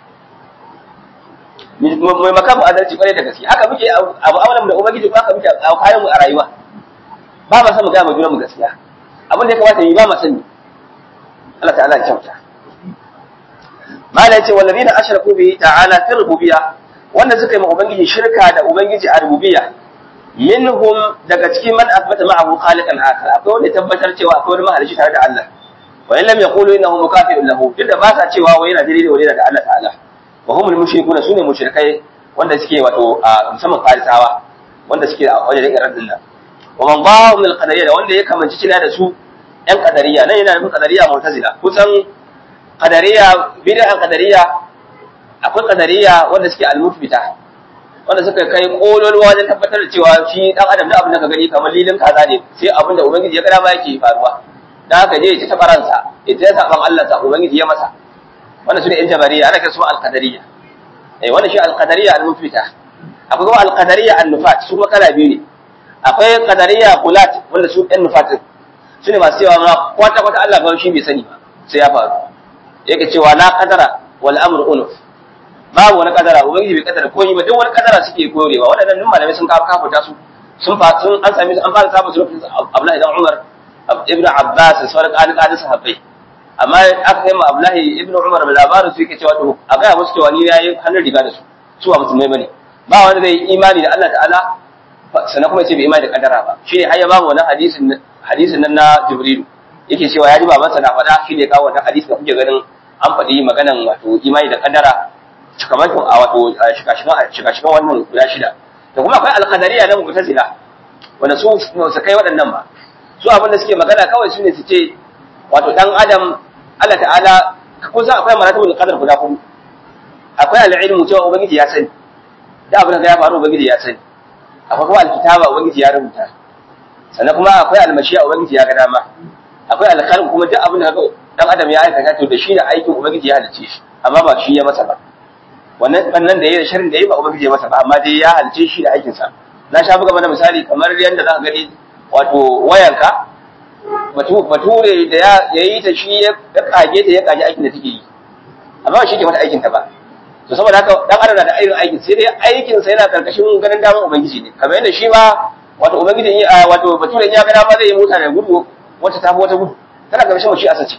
mai makamu adalci kwarai da gaske haka muke abu amalan da ubangiji ko haka muke a kayan mu a rayuwa ba ma san mu ga mu mu gaskiya abin da ya kamata yi ba ma sani Allah ta'ala ya kyauta mala yace wallazina ashraku bihi ta'ala fi rububiyya wanda suka yi ma ubangiji shirka da ubangiji a rububiyya minhum daga cikin man asbata ma'ahu khaliqan akhar akwai wanda tabbatar cewa akwai wani mahalici tare da Allah wa in lam yaqulu innahu mukafirun lahu duk da ba sa cewa wai yana daidai da daga Allah ta'ala wa humul mushrikuna sune mushrikai wanda suke wato musamman farisawa wanda suke a wajen irin nan wa man ba'a min al-qadariyya da wanda ya kamanci cina da su yan qadariyya nan yana nufin qadariyya mu'tazila kusan qadariyya bid'a qadariyya akwai qadariyya wanda suke al-mufbita wanda suka kai kololuwa wajen tabbatar da cewa shi dan adam da abin da ka gani kamar lilin kaza ne sai abin da ubangiji ya gada ma yake faruwa dan haka je ya ta faransa ya ta saban Allah ta ubangiji ya masa wannan sune yan jabariya ana kiransu al-qadariyya eh wannan shi al-qadariyya al-mufbita akwai kuma al-qadariyya an-nufat su kuma kala biyu ne akwai qadariyya qulat wanda su yan nufat sune masu cewa ma kwata kwata Allah ba shi bai sani ba sai ya faru yake cewa la qadara wal amru unuf babu wani kadara ubangiji bai kadara komai ba duk wani kadara suke korewa waɗannan duk malamai sun kafa kafuta su sun fa sun an sami an fara samun su lokacin Abdullahi dan Umar ibn Abbas sauran ƙalƙalin sahabbai amma aka kai ma Abdullahi ibn Umar da labarin su yake cewa to a ga musu cewa ni yayi hannun riga da su su ba musulmai bane ba wanda zai imani da Allah ta'ala sannan kuma ya ce bai imani da kadara ba shine har ya ba mu wannan hadisin hadisin nan na Jibril yake cewa ya ji babansa na faɗa shine kawo wannan hadisi da kuke ganin an faɗi maganan wato imani da kadara cikamakin a wato shika-shikan wannan guda shida da kuma akwai alkadariya na mu'tazila wanda su su kai waɗannan ba su abin da suke magana kawai shine su ce wato dan adam Allah ta'ala kun san akwai maratibul qadar guda hudu akwai al-ilmu cewa ubangiji ya sani da abin da ya faru ubangiji ya sani akwai kuma al-kitaba ubangiji ya rubuta sannan kuma akwai al-mashi'a ubangiji ya ga dama akwai al-khalq kuma duk abin da dan adam ya aikata to da shi da aikin ubangiji ya halice shi amma ba shi ya masa ba wannan bannan da yayi da sharrin da yayi ba ubangiji ya masa ba amma dai ya halice shi da aikin sa na sha buga mana misali kamar yanda za ka gani wato wayanka bature da ya yi ta shi ya kage ta ya kage aikin da take yi amma shi ke mata aikin ta ba to saboda haka dan adam na da irin aikin sai dai aikin sa yana karkashin ganin daman ubangiji ne kamar yadda shi ma wato ubangiji wato bature ya ga dama zai yi mota da gudu wata ta wata gudu tana karkashin shi asace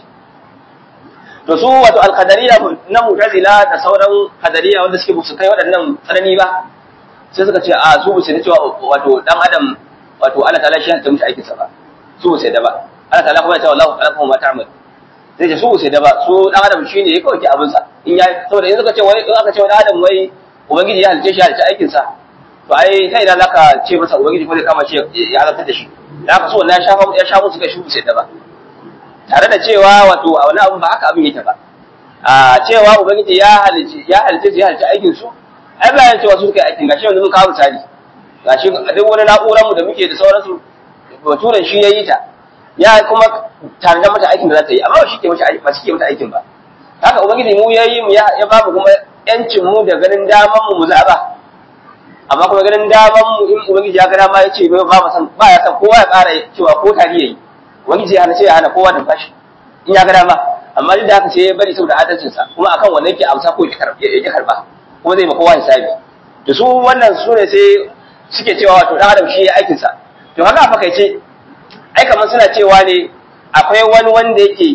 to su wato alqadariya na mu'tazila da sauran qadariya wanda suke su kai waɗannan tsanani ba sai suka ce a su bu sai cewa wato dan adam wato Allah ta'ala shi ya mushi aikin sa ba su bu sai da ba Allah ta'ala kuma ya ce wallahu khalaqakum ma ta'mal sai ce su bu sai da ba su dan adam shine ya kawai abin sa in ya saboda in suka ce wai in aka ce wani adam wai ubangiji ya halice shi ya halice aikin sa to ai ta idan zaka ce masa ubangiji ko zai kama shi ya halarta da shi da haka so wannan ya shafa ya shafa suka shi bu sai da ba tare da cewa wato a wani abun ba haka abin yake ba a cewa ubangiji ya halice ya halice ya halice aikin su ai bayan cewa su suka yi aikin gashi yanzu mun kawo misali gashi duk wani na'urar mu da muke da sauransu baturen shi yayi ta ya kuma tare da mata aikin da za ta yi amma ba shi ke mata ba shi ke mata aikin ba haka ubangiji mu yayi mu ya ba mu kuma yancin mu da ganin daman mu mu zaba amma kuma ganin daman mu in ubangiji ya ga dama ya ce ba ba san ba ya san kowa ya ƙara cewa ko tari yayi ubangiji ya hana sai ya hana kowa da bashi in ya ga dama amma duk da haka sai ya bari saboda adalcinsa kuma akan wannan yake amsa ko ya karba kuma zai ma kowa hisabi da su wannan su ne sai suke cewa wato dan adam shi ya aikin sa to haka fa kai ce ai kamar suna cewa ne akwai wani wanda yake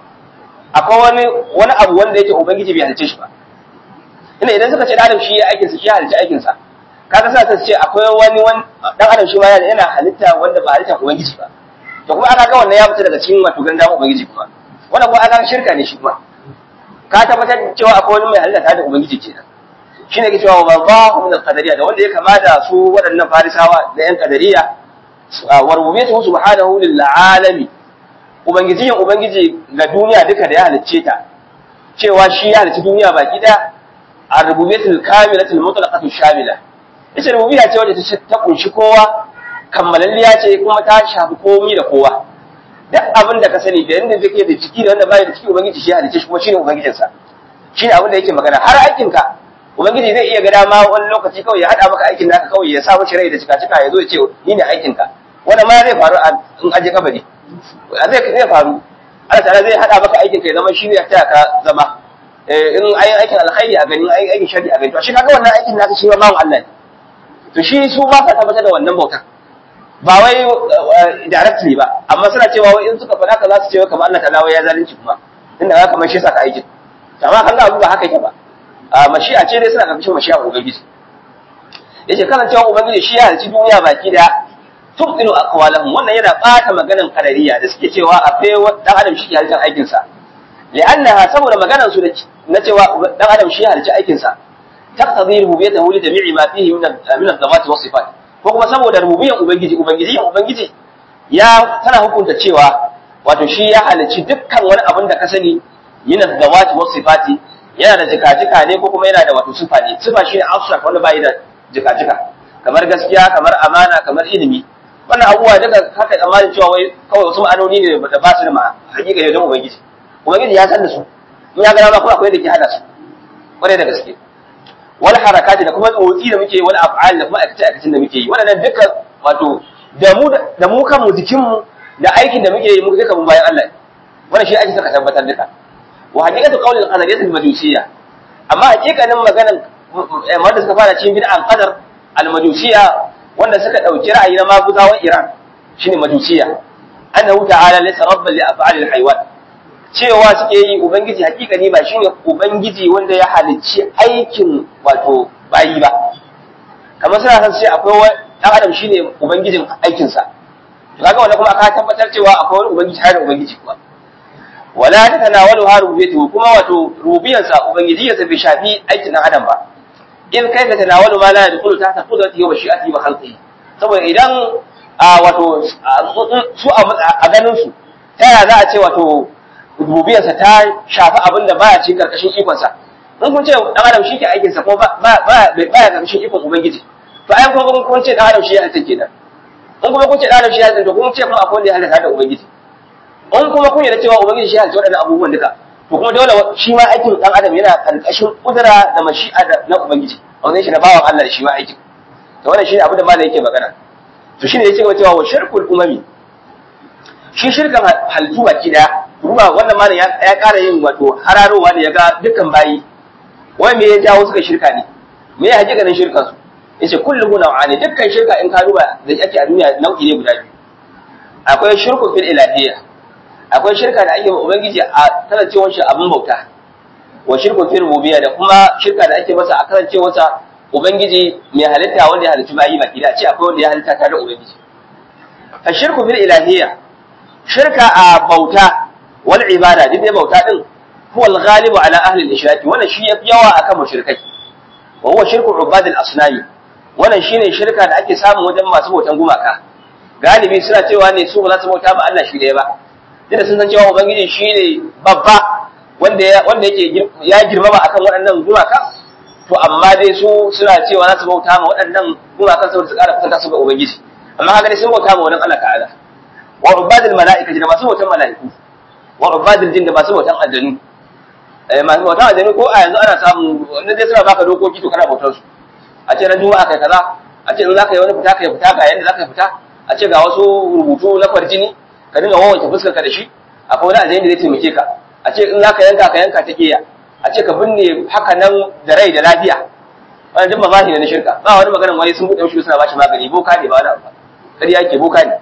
akwai wani wani abu wanda yake ubangiji bai halice shi ba ina idan suka ce dan adam shi ya aikin sa shi ya halice aikin sa kaga sa ta ce akwai wani dan adam shi ma yana halitta wanda ba halitta ubangiji ba to kuma aka ga wannan ya fita daga cikin wato gandan ubangiji kuma wannan kuma aka shirka ne shi kuma ka tabbatar cewa akwai wani mai halitta tare da ubangiji kenan shi ne ke cewa wa ba min al-qadariyya da wanda ya kama da su waɗannan farisawa da yan qadariyya wa rububiyyatu subhanahu lil alami ubangiji ubangiji ga duniya duka da ya halicce ta cewa shi ya halicci duniya baki da a rububiyyatul kamilatul mutlaqatul shamila ita rububiyya ce wadda ta kunshi kowa kammalalliya ce kuma ta shafi komi da kowa duk abin da ka sani da yanda zai da ciki da wanda bai da ciki ubangiji shi ya halicce shi kuma shine ubangijinsa shine abin da yake magana har aikinka ubangiji zai iya ga dama wani lokaci kawai ya hada maka aikin naka kawai ya sa maka rai da cika cika ya zo ya ce ni ne aikin ka wanda ma zai faru in aje kabari zai zai faru Allah ta'ala zai hada maka aikin ka ya zama shi ne ya taya ka zama in ayin aikin alkhairi a gani ayin aikin shari a gani to shi kaga wannan aikin naka shi ma bawan Allah ne to shi su ba sa tabbatar da wannan bautar ba wai directly ba amma suna cewa wai in suka faɗa ka za su ce kamar Allah ta'ala ya zalunci kuma inda ga kamar shi saka aikin amma kan ga abu ba haka yake ba mashi'a ce dai suna karkashin mashi'a ubangiji yace kasancewa ubangiji shi ya halci duniya baki da tubdilu aqwalahum wannan yana bata maganan kadariya da suke cewa akwai dan adam shi ke halcin aikin sa li'annaha saboda maganan su na cewa dan adam shi ya halci aikin sa taqtadi rububiyyatahu li jami'i ma fihi min min ad-dawati was sifat ko kuma saboda rububiyyan ubangiji ubangiji ubangiji ya tana hukunta cewa wato shi ya halci dukkan wani abin da ka sani min ad-dawati was sifati yana da jika-jika ne ko kuma yana da wato sifa ne sifa shi ne abstract wanda bai da jika-jika kamar gaskiya kamar amana kamar ilimi wannan abubuwa duka haka tsammanin cewa wai kawai wasu ma'anoni ne da ba su da ma hakika ne don ubangiji ubangiji ya san da su in ya gana ma kuma akwai da ke hada su kwarai da gaske wani harakati da kuma motsi da muke wani af'al da kuma aikace aikacin da muke yi wannan duka wato da mu da mu kanmu jikinmu da aikin da muke yi muka duka mun bayan Allah wannan shi ake saka tabbatar duka wa haqiqatu qawli al-qadariyya al-majusiyya amma haqiqanin maganan wanda suka fara cikin bid'an qadar al-majusiyya wanda suka dauki ra'ayi na maguzawan Iran shine majusiyya annahu ta'ala laysa rabban li af'ali al-hayawan cewa suke yi ubangiji haqiqani ba shine ubangiji wanda ya halicci aikin wato bayi ba kamar suna san sai akwai dan adam shine ubangijin aikin sa kaga wannan kuma aka tabbatar cewa akwai wani ubangiji har ubangiji kuwa wala ta tanawalu ha rububiyatu kuma wato rububiyarsa ubangijiyarsa bai shafi aikin dan adam ba in kai ka tanawalu ma la yadkhulu tahta qudratihi wa shi'atihi wa khalqihi saboda idan wato su a ganin su ta yaya za a ce wato rububiyarsa ta shafi abin da baya cikin karkashin ikonsa in kun ce dan adam shi ke aikinsa ko ba ba baya karkashin ikon ubangiji to ai kun kun ce dan adam shi ya halitta kenan in kuma kun ce dan adam shi ya halitta to kun ce kuma akwai wanda ya halitta da ubangiji in kuma kun yarda cewa ubangiji shi ya halitta waɗannan abubuwan duka to kuma dole shi ma aikin dan adam yana karkashin kudura da mashi'a na ubangiji wannan shi na bawan Allah shi ma aikin to wannan shine abin da malai yake magana to shine yake cewa wa shirkul umami shi shirkan halittu baki daya ruwa wannan malam ya ƙara yin wato hararowa ne ya ga dukkan bayi wai me ya jawo suka shirka ne me ya hakikanin shirkan su yace kullu naw'ani dukkan shirka in ka duba da ake a duniya nau'i ne guda biyu akwai shirku fil ilahiyya akwai shirka da ake ubangiji a kasancewar shi abin bauta wa shirku fil rububiyya da kuma shirka da ake masa a kasancewar sa ubangiji mai halitta wanda ya halitta bayi baki da ce akwai wanda ya halitta tare da ubangiji fa shirku fil ilahiyya shirka a bauta wal ibada duk dai bauta din huwa al-ghalibu ala ahli al-ishrak wannan shi yafi yawa akan mushrikai wa huwa shirku ubad al-asnami wannan shine shirka da ake samu wajen masu bautan gumaka galibi suna cewa ne su ba za su bauta ba Allah shi ɗaya ba duk da sun san cewa ubangiji shine babba wanda ya wanda yake ya girmama akan waɗannan gumaka to amma dai su suna cewa za su bauta ma waɗannan gumakan saboda su ƙara kusanta su ga ubangiji amma haka dai sun bauta ma wannan Allah ta'ala wa ubadul mala'ikati da masu bautan mala'iku wa ubadul jin da masu bautan aljanu eh masu bautan aljanu ko a yanzu ana samu wanda dai suna baka dokoki to kana bautar su a ce ran juma'a kai kaza a ce in zaka yi wani fita kai fita ga yanda zaka fita a ce ga wasu rubutu na kwarjini ka dinga wawanke fuskar ka da shi akwai wani aljani da zai taimake ka a ce in zaka yanka ka yanka ta kiya a ce ka binne haka nan da rai da lafiya wannan duk mazahi ne na shirka ba wani maganar wani sun buɗe shi suna bashi magani boka ne ba wani abu ƙarya yake boka ne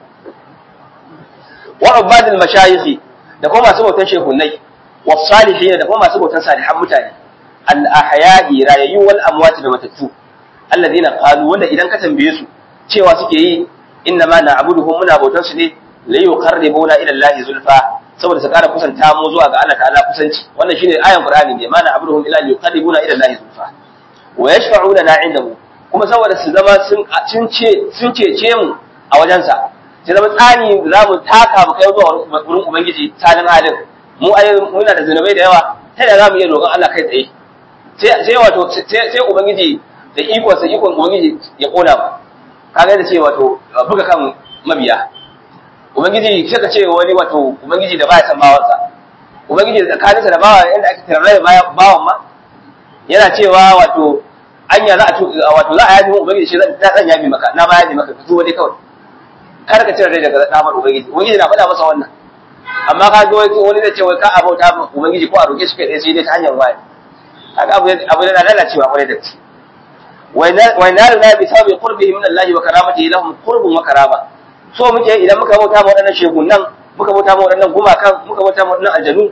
wa ubadul mashayikhi da kuma masu bautan shehunai wa salihin da kuma masu bautan salihan mutane al ahya'i rayayyu wal amwat da matattu alladhina qalu wanda idan ka tambaye su cewa suke yi inna ma na'buduhum muna bautan su ne la yuqarribuna ila allahi zulfa saboda su kara kusanta mu zuwa ga Allah ta'ala kusanci wannan shine ayan qur'ani ne ma na'buduhum illa yuqarribuna ila allahi zulfa wa yashfa'una na indahu kuma saboda su zama sun ce sun cece mu a wajensa sai zama tsani za mu taka mu kai zuwa wurin ubangiji tsanin halin mu ai muna da zunubai da yawa sai da za mu iya roƙon Allah kai tsaye sai wato sai ubangiji da ikon sa ikon ubangiji ya kona mu kaga da ce wato buga kan mabiya ubangiji sai ka ce wani wato ubangiji da baya san bawansa ubangiji da tsakaninsa da bawa yanda ake tarrai bawan ma yana cewa wato anya za a wato za a yaji mu ubangiji shi zan yabi maka na ba yaji maka ka zo dai kawai kar ka cire rai daga damar ubangiji ubangiji na faɗa masa wannan amma ka ga wani zai ce wai ka abauta ma ubangiji ko a roƙe shi kai sai dai ta hanyar waya kaga abu abu yana lalacewa kwarai da gaske wa naru na bi sababi qurbihi min Allah wa karamatihi lahum qurbun wa karama so muke idan muka bauta ma waɗannan shegunan muka bauta ma waɗannan gumakan muka bauta ma waɗannan aljanu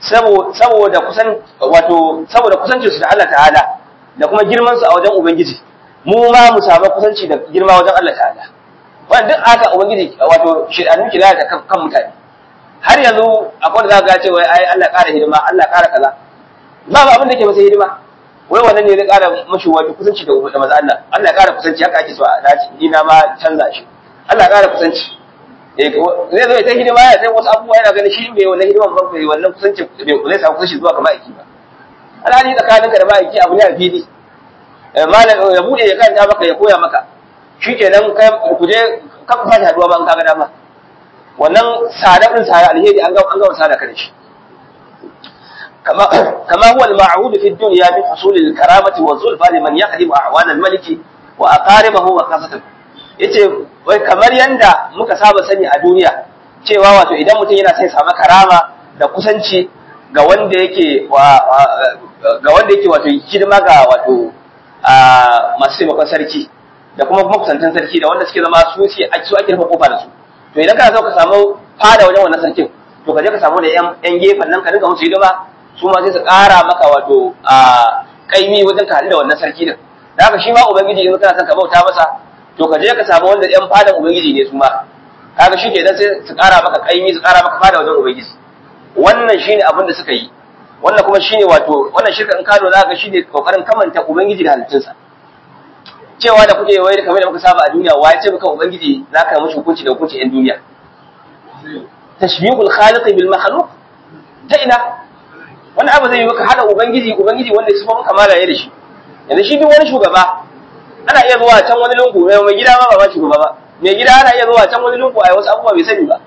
saboda kusan wato saboda kusancin su da Allah ta'ala da kuma girman su a wajen ubangiji mu ma mu samu kusanci da girma wajen Allah ta'ala wannan duk haka ubangiji wato shedanu ki lalata kan, kan mutane har yanzu akwai da za ga cewa ai Allah ƙara hidima Allah ƙara kaza ba ba abin da ke masa hidima wai wannan ne zai ƙara mashi wato kusanci da da maza Allah Allah ƙara kusanci haka ake so a dace ni na ma canza shi Allah ƙara kusanci eh zai zo ta hidima ya sai wasu abubuwa yana ganin shi bai wannan hidiman ba bai wannan kusanci bai zai samu kusanci zuwa ga ma'aiki ba alhali tsakaninka da ma'aiki abu ne a fili malam ya bude ya kanta maka ya koya maka shi kenan ku je kan ku haduwa ba in kaga dama wannan sadar din sada alheri an ga an ga sada kan shi kama kama huwa al-ma'hud fi dunya min husul al-karamati wa zulfa liman yaqdimu a'wan al-malik wa aqaribahu wa qasatuhu yace wai kamar yanda muka saba sani a duniya cewa wato idan mutum yana sai samu karama da kusanci ga wanda yake ga wanda yake wato hidima ga wato masu taimakon sarki da kuma makusantan sarki da wanda suke zama su su ake rufe kofa da su to idan kana so ka samu fada wajen wannan sarkin to ka je ka samu da yan gefen nan ka dinga musu hidima su ma sai su ƙara maka wato a kaimi wajen ka haɗu da wannan sarki din da haka shi ma ubangiji in kana son ka bauta masa to ka je ka samu wanda yan fadan ubangiji ne su ma kaga shi ke dan sai su ƙara maka kaimi su ƙara maka fada wajen ubangiji wannan shine abin da suka yi wannan kuma shine wato wannan shirka in ka lura ga shine kokarin kamanta ubangiji da halittunsa cewa da kuke wai kamar da muka saba a duniya wa ya ce maka ubangiji za ka mishi hukunci da hukunci yan duniya tashbihul khaliq bil makhluq ta ina wani abu zai yi maka hada ubangiji ubangiji wanda su mun kamala ya da shi yanzu shi duk wani shugaba ana iya zuwa can wani lungu mai gida ma ba ma shugaba ba mai gida ana iya zuwa can wani lungu a wasu abubuwa bai sani ba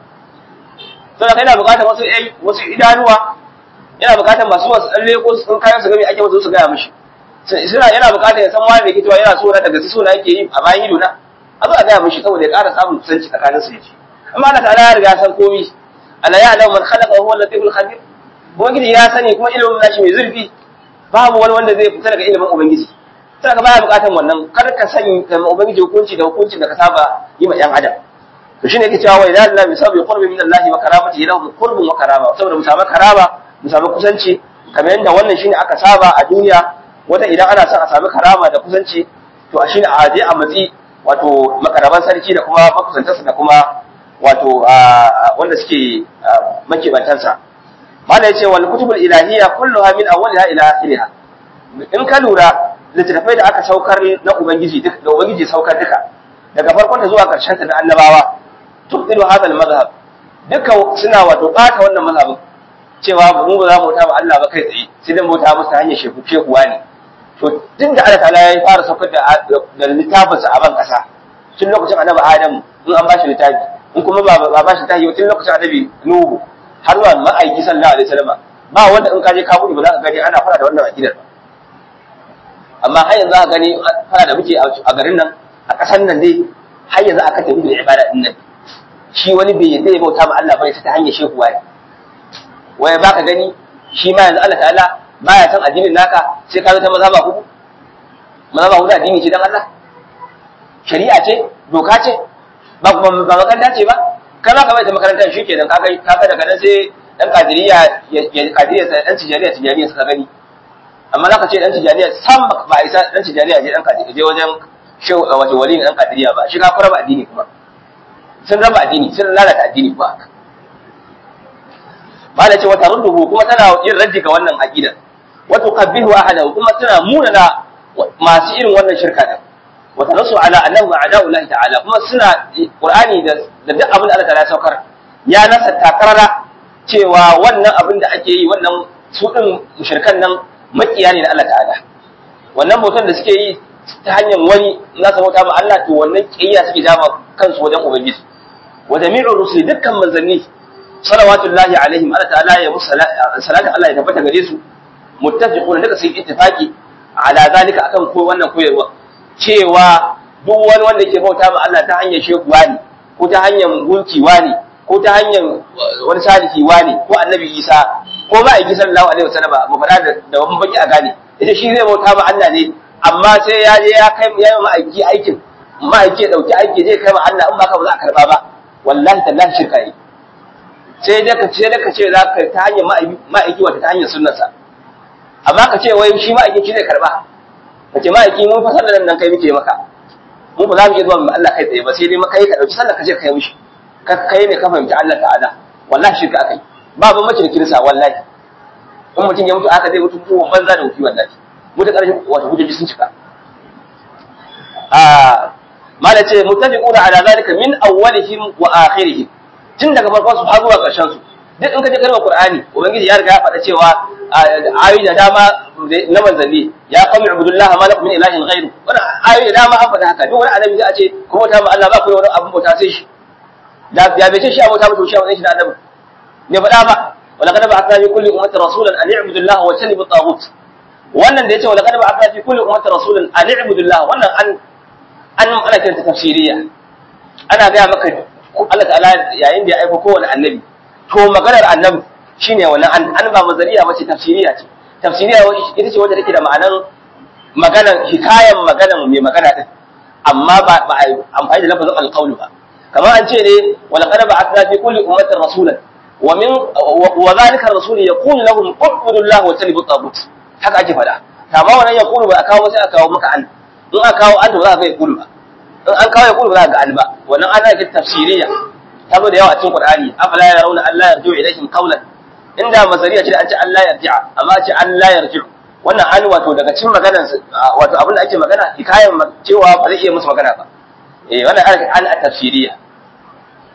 to da kai na bukatar wasu ɗai wasu idanuwa yana bukatar masu wasu tsalle ko sun kayan su gami ake wasu su gaya mishi suna yana bukatar ya san wani da ke cewa yana so na daga su so na yake yi a bayan ido na a zo a gaya mishi saboda ya ƙara samun kusanci tsakanin su yace amma Allah ta'ala ya riga san komai ala ya alamu man khalaqa wa huwa al-latiful khabir ubangiji ya sani kuma ilimin nashi mai zurfi babu wani wanda zai fita daga ilimin ubangiji sai ka baya bukatar wannan kar ka sani ubangiji hukunci da hukuncin da ka saba yi ma yan adam to shine yake cewa wa idza Allah bisabi qurbi min Allah wa karamati lahu qurbun wa karama saboda mu samu karama mu samu kusanci kamar yadda wannan shine aka saba a duniya wata idan ana son a samu karama da kusanci to a shine a je a matsi wato makaraban sarki da kuma makusantarsa da kuma wato wanda suke makibantansa mala yace wal kutubul ilahiyya kulluha min awwaliha ila akhiriha in ka lura littattafai da aka saukar na ubangiji duk da ubangiji saukar duka daga farkon ta zuwa karshen ta da annabawa tubdilu hadha al madhhab duka suna wato bata wannan mazhabin cewa mu ba za mu ta ba Allah ba kai tsaye sai dan bauta musu hanyar shefu shekuwa ne to tun da Allah ta'ala ya fara saukar da da littafinsa a ban kasa tun lokacin annabi Adam in an bashi littafi in kuma ba ba bashi littafi tun lokacin annabi Nuhu har zuwa ma'aiki sallallahu alaihi wasallam ba wanda in ka je ka buɗe ba za ka gani ana fara da wannan akidar ba amma har yanzu aka gani fara da muke a garin nan a ƙasar nan dai har yanzu aka tafi da ibada din nan shi wani bai yadda ya bauta ma Allah bane ta hanyar shehu waye waye baka gani shi ma yanzu Allah ta'ala baya san addinin naka sai ka zo ta mazhaba hudu mazhaba hudu addini ce dan Allah shari'a ce doka ce ba ba makaranta ce ba kai ma ka bai ta makarantar shi kenan ka kai ka daga nan sai dan kadiriya ya kadiriya sai dan tijariya tijariya suka gani amma zaka ce dan tijariya sam ba isa dan tijariya je dan kadiriya je wajen shehu wato wali dan kadiriya ba shi ka fara ba addini kuma sun raba addini sun lalata addini ba ba da ce wata runduhu kuma tana yin raddi ga wannan aqida wato qabbihu ahadahu kuma tana munana masu irin wannan shirka din wata nasu ala annahu a'da'u Allah ta'ala kuma suna qur'ani da da duk abin da Allah ta'ala saukar ya nasa takarara cewa wannan abin da ake yi wannan su din mushrikan nan makiya ne na Allah ta'ala wannan bautan da suke yi ta hanyar wani na sa bauta ma Allah to wannan kiyaya suke jama kansu wajen ubangiji wa jami'ur rusuli dukkan manzanni salawatullahi alaihim Allah ta'ala ya musu salatu Allah ya tabbata gare su muttafiquna duka sun ittifaqi ala zalika akan ko wannan koyarwa cewa duk wani wanda yake bauta ma Allah ta hanyar shekuwa ne ko ta hanyar gunki ne ko ta hanyar wani sadiki ne ko annabi Isa ko ba a sallallahu alaihi wasallam mu fada da wani baki a gane ita shi zai bauta ma Allah ne amma sai ya je ya kai ya yi ma'aiki aikin ma'aiki ya dauki aiki zai kai ma Allah in ba ka ba za a karba ba wallahi tallahi shirka yi sai dai ka ce da ka ce za ka ta hanyar ma'aiki wata ta hanyar sunnarsa amma ka ce wai shi ma'aiki shi zai karba ka ce ma'aiki mun fasar da nan kai muke maka mu ba za mu iya zuwa mu Allah kai tsaye ba sai dai maka yi ka dauki sallar ka je ka yi mishi ka kai ne ka fahimci Allah ta'ala wallahi shirka akai ba ban mace da kirsa wallahi in mutum ya mutu aka zai mutu ko banza da wuki wallahi mutu karshen wato hujjoji sun cika a mala ce mutafiquna ala zalika min awwalihim wa akhirihim tun daga farkon su har zuwa ƙarshen su duk in ka je kalmar Qur'ani ubangiji ya riga ya faɗa cewa ayoyi da dama na manzanni ya qawmi ibudullaha ma lakum min ilahin ghairu wannan ayoyi da dama an faɗa haka duk wani annabi zai ce ko bauta ma Allah ba ku da wani abun bauta sai shi da ya bai ce shi abota mutum shi a wani shi da annabi ne faɗa ba wala kada ba'athna fi kulli ummati rasulan an i'budu Allah wa tanibu taghut wannan da yace wala kada ba'athna fi kulli ummati rasulan an i'budu Allah wannan an an ana kiranta tafsiriya ana ga maka Allah ta'ala yayin da ya aika kowane annabi to maganar annabi shine wannan an an ba mazariya bace tafsiriya ce tafsiriya ita ce wanda take da ma'anan maganar hikayan maganar mai magana din amma ba ba amfani da lafazin alqawl ba kamar an ce ne wala qad ba'athna fi kulli ummatin rasulan wa min wa zalika ar-rasul yaqulu lahum ubudu Allah wa tanibu tagut haka ake fada amma wannan yaqulu ba a kawo sai a kawo maka an in aka kawo an to za ka ga yaqulu ba in an kawo yaqulu ba za ka ga an ba wannan ana da tafsiriya ta zo da yawa a cikin Qur'ani afala yarawna Allah yarji'u ilaihim qawlan inda masariya ce an ce Allah yarji'a amma ce Allah yarji'u wannan an wato daga cikin maganar wato abin da ake magana hikayen cewa ba zai iya musu magana ba eh wannan an a tafsiriya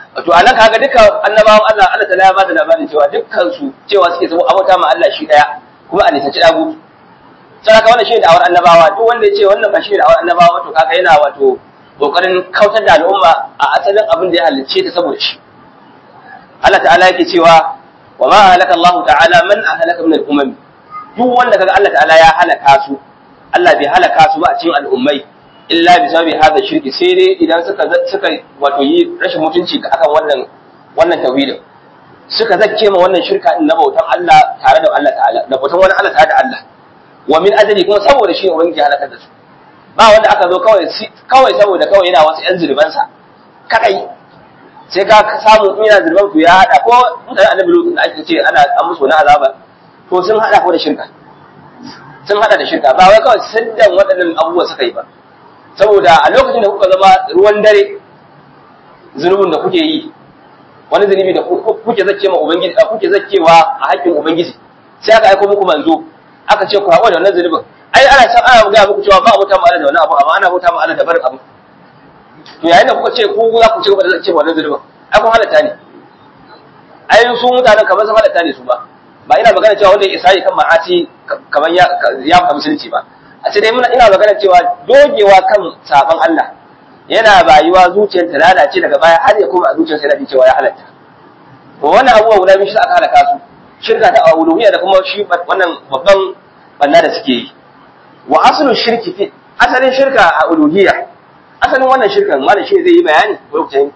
to anan kaga dukkan annabawan Allah Allah ta ya bada labarin cewa dukkan su cewa suke zama abota ma Allah shi daya kuma a nisanci dagu sai ka wannan shi da awar annabawa duk wanda ya ce wannan ba shi da awar annabawa to kaga yana wato kokarin kautar da al'umma a asalin abin da ya halicce ta saboda shi Allah ta'ala yake cewa wa ma halaka Allah ta'ala man ahlaka min al-umam duk wanda kaga Allah ta'ala ya halaka su Allah bai halaka su ba a cikin al'ummai illa bi sababi hada shirki sai dai idan suka suka wato yi rashin mutunci akan wannan wannan tauhidin suka zakke ma wannan shirka din na bautan Allah tare da Allah ta'ala da bautan wani Allah tare da Allah wa min ajali kuma saboda shi ubangiji halakar da su ba wanda aka zo kawai kawai saboda kawai yana wasu yan zurbansa kadai sai ka samu in yana zurban ku ya hada ko mutane annabi lutu da ake ce ana an musu wani azaba to sun hada ko da shirka sun hada da shirka ba wai kawai siddan waɗannan abubuwa suka yi ba saboda a lokacin da kuka zama ruwan dare zunubin da kuke yi wani zunubi da kuke zakke ma ubangiji kuke zakkewa a haƙƙin ubangiji sai aka aiko muku manzo aka ce ku haƙura da wannan zunubin ai ana san ana ga muku cewa ba mutum Allah da wani abu amma ana mutum Allah da barin abu to yayin da kuka ce ku za ku ci gaba da zakke wannan zunubin ai kun halatta ne ai su mutanen kamar sun halatta ne su ba ba ina magana cewa wanda ya isa kan ma'asi kamar ya ya fita musulunci ba a ce dai ina magana cewa dogewa kan sabon Allah yana bayuwa zuciyar ta lalace daga baya har ya koma a zuciyar sai cewa ya halatta to wannan abubuwa guda biyu shi aka halaka su shirka ta uluhiyya da kuma shi wannan babban banna da suke yi wa aslu shirki fi asalin shirka a uluhiyya asalin wannan shirkan malam shi zai yi bayani lokacin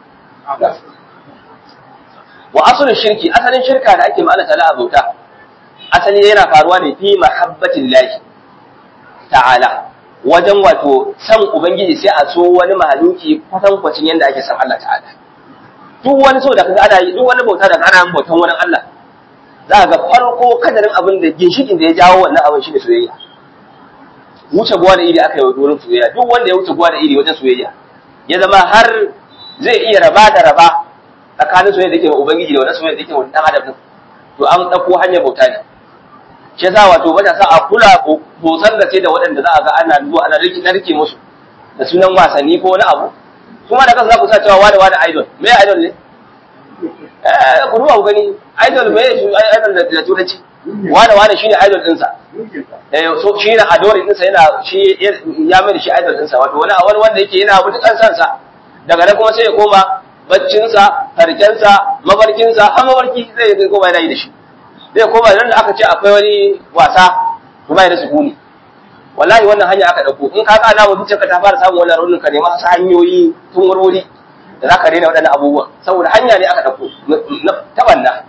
wa aslu shirki asalin shirka da ake ma'ana ta'ala bauta asali yana faruwa ne fi mahabbatin lahi ta'ala wajen wato san ubangiji sai a so wani mahaluki kwatan kwacin yadda ake san Allah ta'ala duk wani so da kaga ana yi duk wani bauta da ana yin bautan wani Allah za ga farko kadarin abin da ginshikin da ya jawo wannan abin shine soyayya wuce guwa da iri aka yi wurin soyayya duk wanda ya wuce guwa da iri wajen soyayya ya zama har zai iya raba da raba tsakanin soyayya da ke wa ubangiji da wani soyayya da ke wa dan adam to an ɗauko hanyar bauta ne shi yasa wato matasa a kula bosan da ce da waɗanda za a ga ana zuwa ana rike narke musu da sunan wasanni ko wani abu kuma da kansu za ku sa cewa wani wani idol me idol ne eh ku duba ku gani idol me idol da turanci wani wani shine idol ɗinsa eh so shi ne adore ɗinsa yana shi ya mai da shi idol ɗinsa wato wani wani wanda yake yana mutukan sansa daga nan kuma sai ya koma baccinsa farkensa mafarkinsa har mafarki zai koma yana yi da shi zai koma nan da aka ce akwai wani wasa to bai da sukuni wallahi wannan hanya aka dauko in ka ga alama zuciyarka ta fara samun wannan raunin ka nema wasu hanyoyi tun wurwuri da zaka daina waɗannan abubuwan saboda hanya ne aka dauko ta banna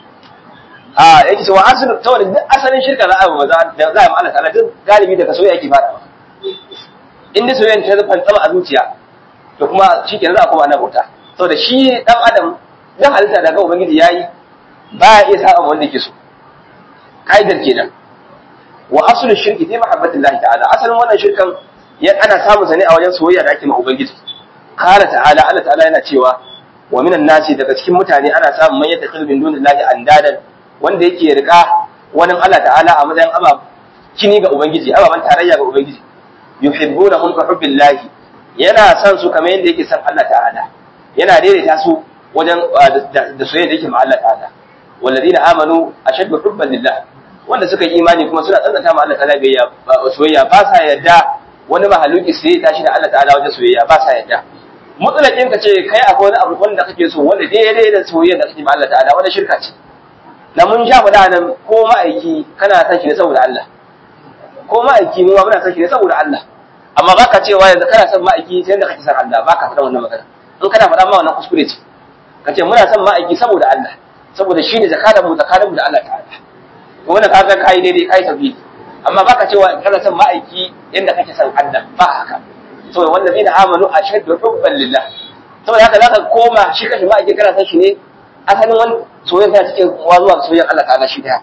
a yake cewa asalin saboda duk asalin shirka za a yi za a yi Allah ta'ala duk galibi daga soyayya yake fara in dai soyayya ta zafan tsama a zuciya to kuma shikenan za a koma ana bauta saboda shi dan adam dan halitta daga ubangiji yayi ba ya iya saba wanda yake so kaidar kenan wa aslu shirki fi mahabbatillahi ta'ala asalin wannan shirkan ya ana samun sa ne a wajen soyayya da ake ma ubangiji qala ta'ala Allah ta'ala yana cewa wa minan nasi daga cikin mutane ana samun man yadda min dunillahi andadan wanda yake rika wani Allah ta'ala a matsayin aba kini ga ubangiji ababan tarayya ga ubangiji yuhibbunahum ka hubbillahi yana son su kamar yadda yake son Allah ta'ala yana daidaita su wajen da soyayya da yake ma Allah ta'ala والذين امنوا اشد حبا لله wanda suka yi imani kuma suna tsantsanta ma Allah ta'ala biyayya soyayya ba sa yadda wani mahaluki sai ya tashi da Allah ta'ala wajen soyayya ba sa yadda mutlaqin ka ce kai akwai wani abu wanda kake so wanda daidai da soyayya da kake ma Allah ta'ala wanda shirka ce na mun sha faɗa nan ko ma'aiki kana san shi ne saboda Allah ko ma'aiki mu ma muna san shi ne saboda Allah amma baka cewa yanzu kana son ma'aiki sai da kake san Allah baka faɗa wannan magana in kana faɗa ma wannan kuskure ce ka ce muna son ma'aiki saboda Allah saboda shi ne zakaran mu zakaran mu da Allah ta'ala to wannan kaga kai daidai kai tafi amma baka cewa kana son ma'aiki yanda kake son Allah ba haka saboda wanda zai da amanu ashaddu hubban lillah saboda haka zaka koma shi kashi ma'aiki kana son shi ne asalin wani soyayya ta cikin wa zuwa soyayyar Allah ta'ala shi daya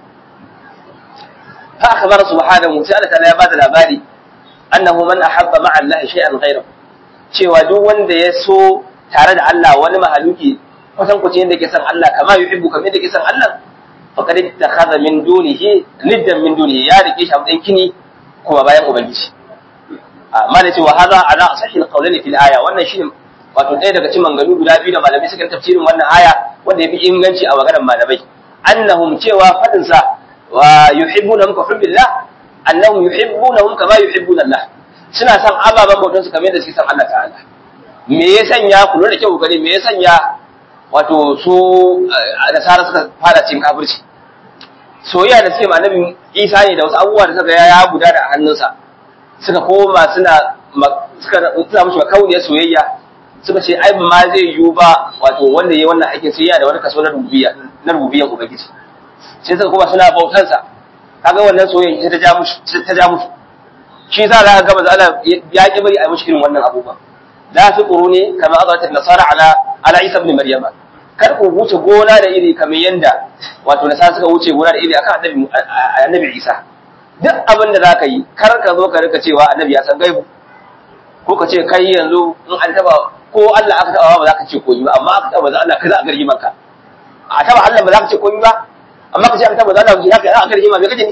fa akhbara subhanahu sai Allah ta'ala ya bada labari annahu man ahabba ma'a Allah shay'an ghayrahu cewa duk wanda ya so tare da Allah wani mahaluki kusan kuce yadda ke san Allah kama yuhibbu kamar yadda ke san Allah faqad ittakhadha min dunihi niddan min dunihi ya rike shi a matsayin kini kuma bayan ubangiji amma da cewa hadha ala asahil qawlani fil aya wannan shine wato ɗaya daga cikin manganu guda biyu da malamai suka tafsirin wannan aya wanda yafi inganci a maganar malamai annahum cewa fadin sa wa yuhibbunahum ka hubbillah annahum yuhibbunahum kama yuhibbuna Allah suna son ababen bautan su kamar yadda suke son Allah ta'ala me ya sanya ku lura da kyau gani me ya sanya wato su nasara suka fara cin kafirci soyayya da suke annabi Isa ne da wasu abubuwa da suka ya gudana a hannunsa suka koma suna suka suna mushi makauniyar soyayya suka ce ai ma zai yiwu ba wato wanda yayi wannan aikin sai yana da wani kaso na rububiyya na rububiyyar ubangiji sai suka koma suna bautan sa kaga wannan soyayya ta ja mushi ta ja mushi shi yasa za ka ga manzo Allah ya ki bari a mushi irin wannan abubuwa la fi quruni kama azatat nasara ala ala Isa ibn Maryama kar ku wuce gona da iri kamar yanda wato nasara suka wuce gona da iri akan annabi annabi Isa duk abin da zaka yi kar ka zo ka rika cewa annabi ya san gaibu ko ka ce kai yanzu in an taba ko Allah aka taba ba za ka ce koyi ba amma aka taba za Allah ka za a gargi maka a taba Allah ba za ka ce koyi ba amma ka ce aka taba za Allah ka za a gargi maka me kace ni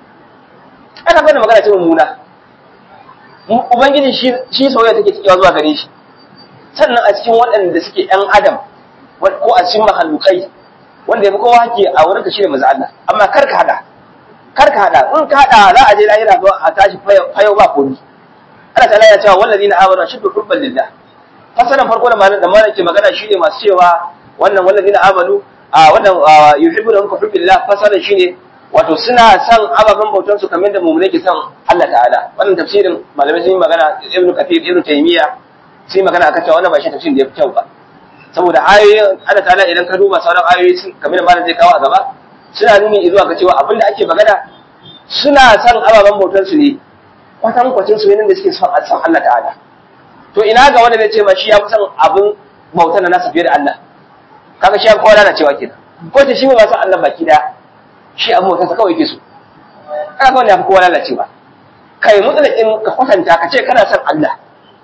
ana bada magana ce mummuna ubangiji shi shi soyayya take cikin zuwa gare shi sannan a cikin waɗanda suke ƴan adam ko a cikin mahallukai wanda ya fi kowa ke a wurinka shi ne maza Allah amma kar ka hada kar ka hada in ka hada za a je lahira zo a tashi fayo ba komi Allah ta'ala ya cewa wallazina amanu shiddu hubban lillah fasalan farko da malam da malam ke magana shine masu cewa wannan wallazina amanu a wannan yuhibbuna ka hubbillah fasalan shine wato suna son ababen bautan su kamar da mu'mini ke son Allah ta'ala wannan tafsirin malamai sun yi magana Ibn Kathir Ibn Taymiyyah sun yi magana akan cewa wannan ba shi tafsirin da ya fi kyau ba saboda ayoyin Allah ta'ala idan ka duba sauran ayoyi kamar da malam zai kawo a gaba suna nuni zuwa ga cewa abinda ake magana suna son ababen bautar su ne kwatan kwacin su ne da suke son san Allah ta'ala to ina ga wanda zai ce ma shi ya fi son abin bautar na nasa fiye da Allah kaga shi ya kowa lana cewa kenan ko ta shi ba san Allah baki da shi abin bautar sa kawai yake so kaga wanda ya fi kowa lalacewa kai mutsalakin ka kwatanta ka ce kana son Allah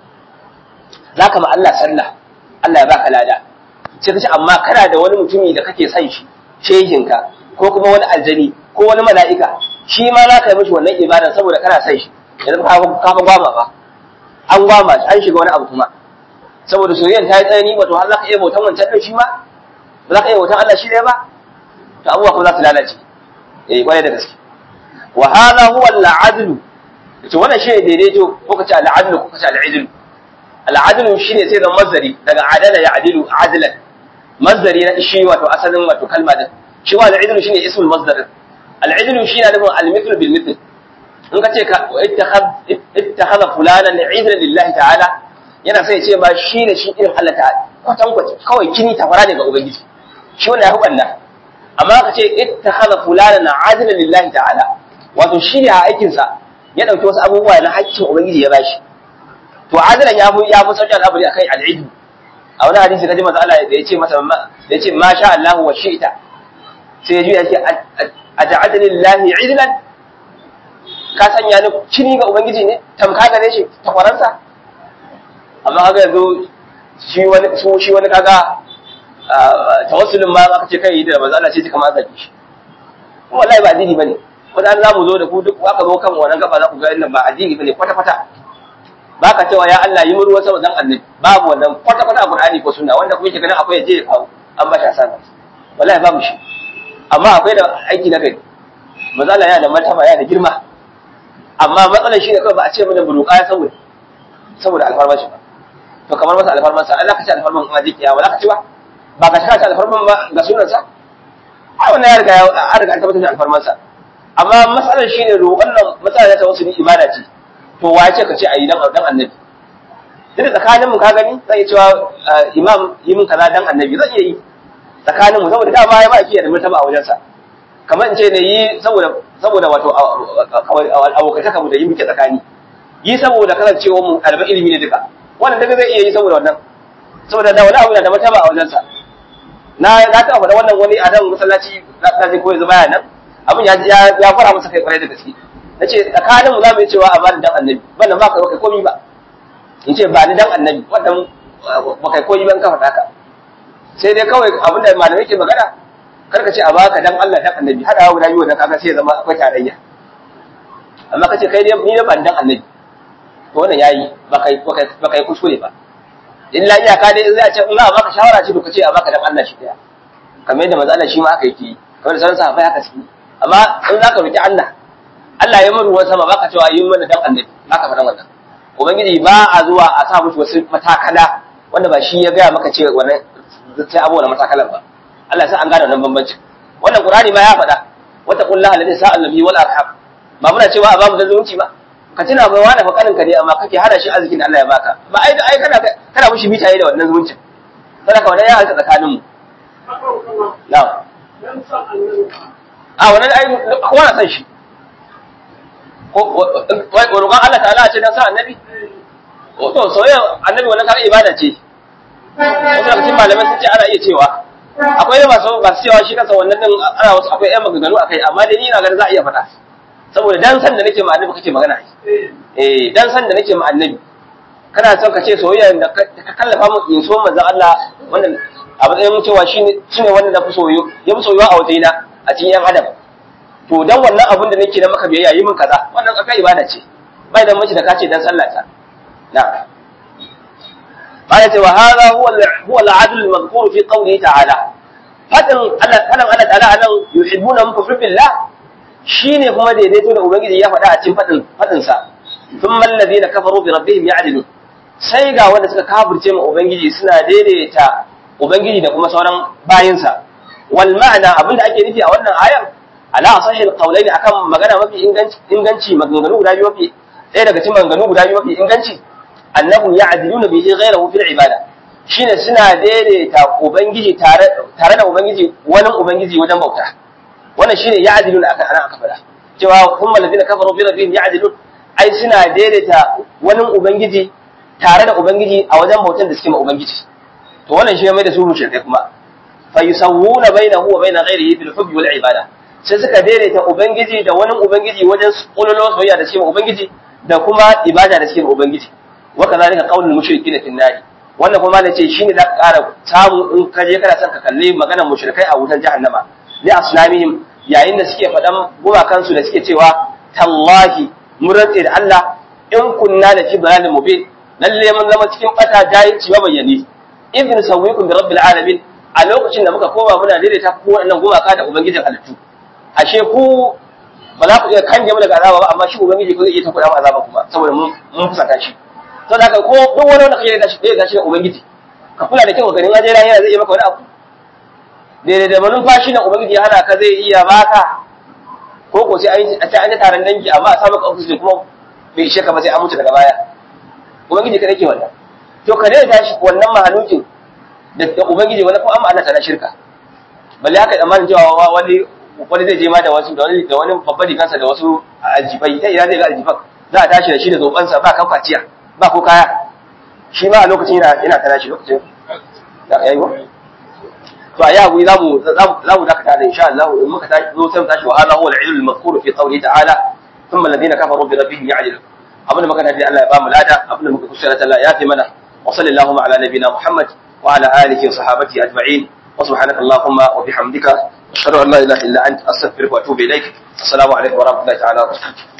zaka ma Allah sallah Allah ya baka lada sai ka ce amma kana da wani mutumi da kake son shi shehinka ko kuma wani aljani ko wani mala'ika shi ma za ka yi mishi wannan ibada saboda kana son shi yanzu ka fa gwama ba an gwama shi an shiga wani abu kuma saboda soyayyar ta yi tsanani wato har za ka iya bautan wancan ɗin shi ma ba za ka iya bautan Allah shi ɗaya ba to abubuwa kuma za su lalace eh kwarai da gaske wa hadha huwa al-adlu to wannan shi ne daidaito ko ka ce al-adlu ko ka ce al-idlu al-adlu shine sai zan mazari daga adala ya adilu adlan mazari na shi wato asalin wato kalma din shi wa al-idlu shine ismul masdar al-idlu shine nufin al-mithlu bil mithl in ka ce ka ittakhadha fulanan idlan lillahi ta'ala yana sai ce ba shi ne shi irin Allah ta'ala kwatan kwace kawai kini tafara ne ga ubangiji shi wannan ya hubanna amma ka ce ittakhadha fulanan adlan lillahi ta'ala wato shi ne a aikin sa ya dauki wasu abubuwa na haƙƙin ubangiji ya bashi to adalan ya fi ya fi sauki al'amari akai al'ilm a wani hadisi kaji manzo Allah da yace masa da yace ma sha Allah wa shi'ta sai ya ji yake aja'adani lillahi idlan ka sanya ni kini ga ubangiji ne tamka gare shi takwaransa amma kaga yanzu shi wani su shi wani kaga tawassulin ma aka ce kai da manzo Allah sai ji kamar zaki shi wallahi ba addini bane wadan za mu zo da ku duk aka zo kan wannan gaba za ku ga nan ba addini bane kwata kwata baka cewa ya Allah yi ruwa sama dan annabi babu wannan kwata kwata a Qur'ani ko sunna wanda kuma yake ganin akwai je kawo an ba shi asana wallahi babu shi amma akwai da aiki na kai manzo Allah yana da martaba yana da girma amma matsalar shi ne kawai ba a ce mana buruka ya saboda saboda alfarman shi ba to kamar masa alfarman sa Allah ka ci alfarman in aji kiyawa za ka ci ba ba ka ci alfarman ba ga sunan sa a wannan ya riga ya riga an tabbatar da alfarman sa amma matsalar shi ne wannan matsalar ta wasu ni ibada ce to wa ya ce ka ce a yi dan dan annabi duk tsakaninmu ka gani zan iya cewa imam yi min kaza dan annabi zan iya yi tsakaninmu saboda dama ya ba ki da martaba a wajensa kamar in ce ne yi saboda saboda wato abokantaka mu da yi muke tsakani yi saboda kasancewa mu ɗaliban ilimi ne duka wannan daga zai iya yi saboda wannan saboda da wani abu na da martaba a wajensa na na taɓa faɗa wannan wani a nan masallaci na je ko yanzu baya nan abin ya ya fara masa kai kwarai da gaske na ce tsakanin mu za mu yi cewa a bani dan annabi wannan ba kai kai komi ba in ce ba ni dan annabi wannan ba kai komi ban ka faɗa ka sai dai kawai abin da malamai ke magana kar ka ce a baka dan Allah dan annabi hada guda biyu wannan kaga sai ya zama akwai tarayya amma ka ce kai dai ni da ban dan annabi to wannan yayi ba kai ba kai kuskure ba illa iyaka dai in za a ce in za a baka shawara ce to ka ce a baka dan Allah shi daya kamar yadda manzo Allah shi ma aka yi kamar da sauran sahabbai haka suke amma in za ka roki Allah Allah ya muru sama baka cewa yi mana dan annabi baka faɗan wannan ubangiji ba a zuwa a sa mushi wasu matakala wanda ba shi ya gaya maka ce wannan sai abu wannan matakalan ba Allah ya sa an gane wannan bambanci wannan Qur'ani ma ya faɗa wata kullaha alladhi sa'al nabi wal arham ba muna cewa a babu da zumunci ba ka tuna bai wani fa kanin ka ne amma kake hana shi arzikin da Allah ya baka ba ai ai kana kana mushi mitaye da wannan zumuncin saboda ka wannan ya halka tsakanin mu na'am a wannan ai kowa na san shi ko roƙon Allah ta'ala ce dan sa annabi to soyayya annabi wannan kar ibada ce wasu daga cikin malamai sun ce ana iya cewa akwai masu masu cewa shi kansa wannan din ana wasu akwai ƴan maganganu akai amma dai ni ina ganin za a iya faɗa saboda dan san da nake ma annabi kake magana eh dan san da nake ma annabi kana son ka ce soyayya da ka kallafa mu in so manzon Allah wannan a matsayin cewa shine shine wanda na fi soyo ya fi soyuwa a wajena a cikin yan adam to dan wannan abin da nake na maka biyayya yi min kaza wannan akai ibada ce bai da mace da kace dan sallah ta na'am قالت وهذا هو هو العدل المذكور في قوله تعالى fadin Allah kanan Allah ta'ala anan yuhibbuna muku fillah shine kuma daidaito da ubangiji ya faɗa a cikin fadin fadin sa thumma alladhina kafaru bi rabbihim ya'dilun sai ga wanda suka kafirce ma ubangiji suna daidaita ubangiji da kuma sauran bayinsa wal ma'ana abinda ake nufi a wannan ayar ala sahih alqawlain akan magana mafi inganci inganci maganganu guda biyu mafi ɗaya daga cikin maganganu guda biyu mafi inganci annahu ya'diluna bihi ghayrahu fil ibada shine suna daidaita ubangiji tare tare da ubangiji wani ubangiji wajen bauta wannan shine ya'diluna akan ana aka fada cewa hum alladhina kafaru bi rabbihim ya'dilun ai suna daidaita wani ubangiji tare da ubangiji a wajen bautan da suke ma ubangiji to wannan shi mai da su mushrikai kuma fa yusawwuna bainahu wa bain ghayrihi bil hubbi wal ibada sai suka daidaita ubangiji da wani ubangiji wajen kullo soyayya da shi ma ubangiji da kuma ibada da shi ma ubangiji wa kadhalika qaulul mushrikin fi an wannan kuma ne ce shine da ƙara samu in ka je kana son ka kalli maganar mushrikai a wutar jahannama li asnamihim yayin da suke faɗan gumakansu da suke cewa tallahi mun rantse da Allah in kunna da fi dalalin mubin lalle mun zama cikin bata jahilci mabayyani ibn sawwikum bi rabbil alamin a lokacin da muka koma muna daidaita ku waɗannan gumaka da ubangijin halittu ashe ku ba za ku iya kange mu daga azaba ba amma shi ubangiji ko zai iya takuɗa mu azaba kuma saboda mun mun fusata shi to da ko duk wani wanda kake da shi da shi da ubangiji ka kula da kyau ganin aje yana zai iya maka wani abu daidai da manumfashi na ubangiji ya hana ka zai iya baka ko ko sai an ce an ji taron dangi amma a sa maka oxygen kuma bai ishe ka ba sai an mutu daga baya ubangiji ka nake wannan to ka daina tashi wannan mahalukin da ubangiji wani ko an Allah ta shirka balle haka tsammanin cewa wani wani zai je ma da wasu da wani da wani babban rigansa da wasu aljibai ta ina zai ga aljifan za a tashi da shi da zobansa ba kan kwaciya ba ko kaya shi ma a lokacin yana yana tana shi lokacin da yayi wa to a yahu za mu za mu dakata da insha Allah in muka tashi zo sai mu tashi wa hada huwa al-ilm al-mazkur fi qawli ta'ala thumma alladhina kafaru bi rabbihim ya'dilun abin da muka tafi Allah ya ba mu lada abin da muka kusura ta Allah ya fi mana wa sallallahu ala nabina Muhammad wa ala alihi wa sahabati ajma'in wa subhanaka allahumma wa bihamdika ashhadu an la ilaha illa anta astaghfiruka wa atubu ilaik assalamu alaikum wa rahmatullahi ta'ala wa barakatuh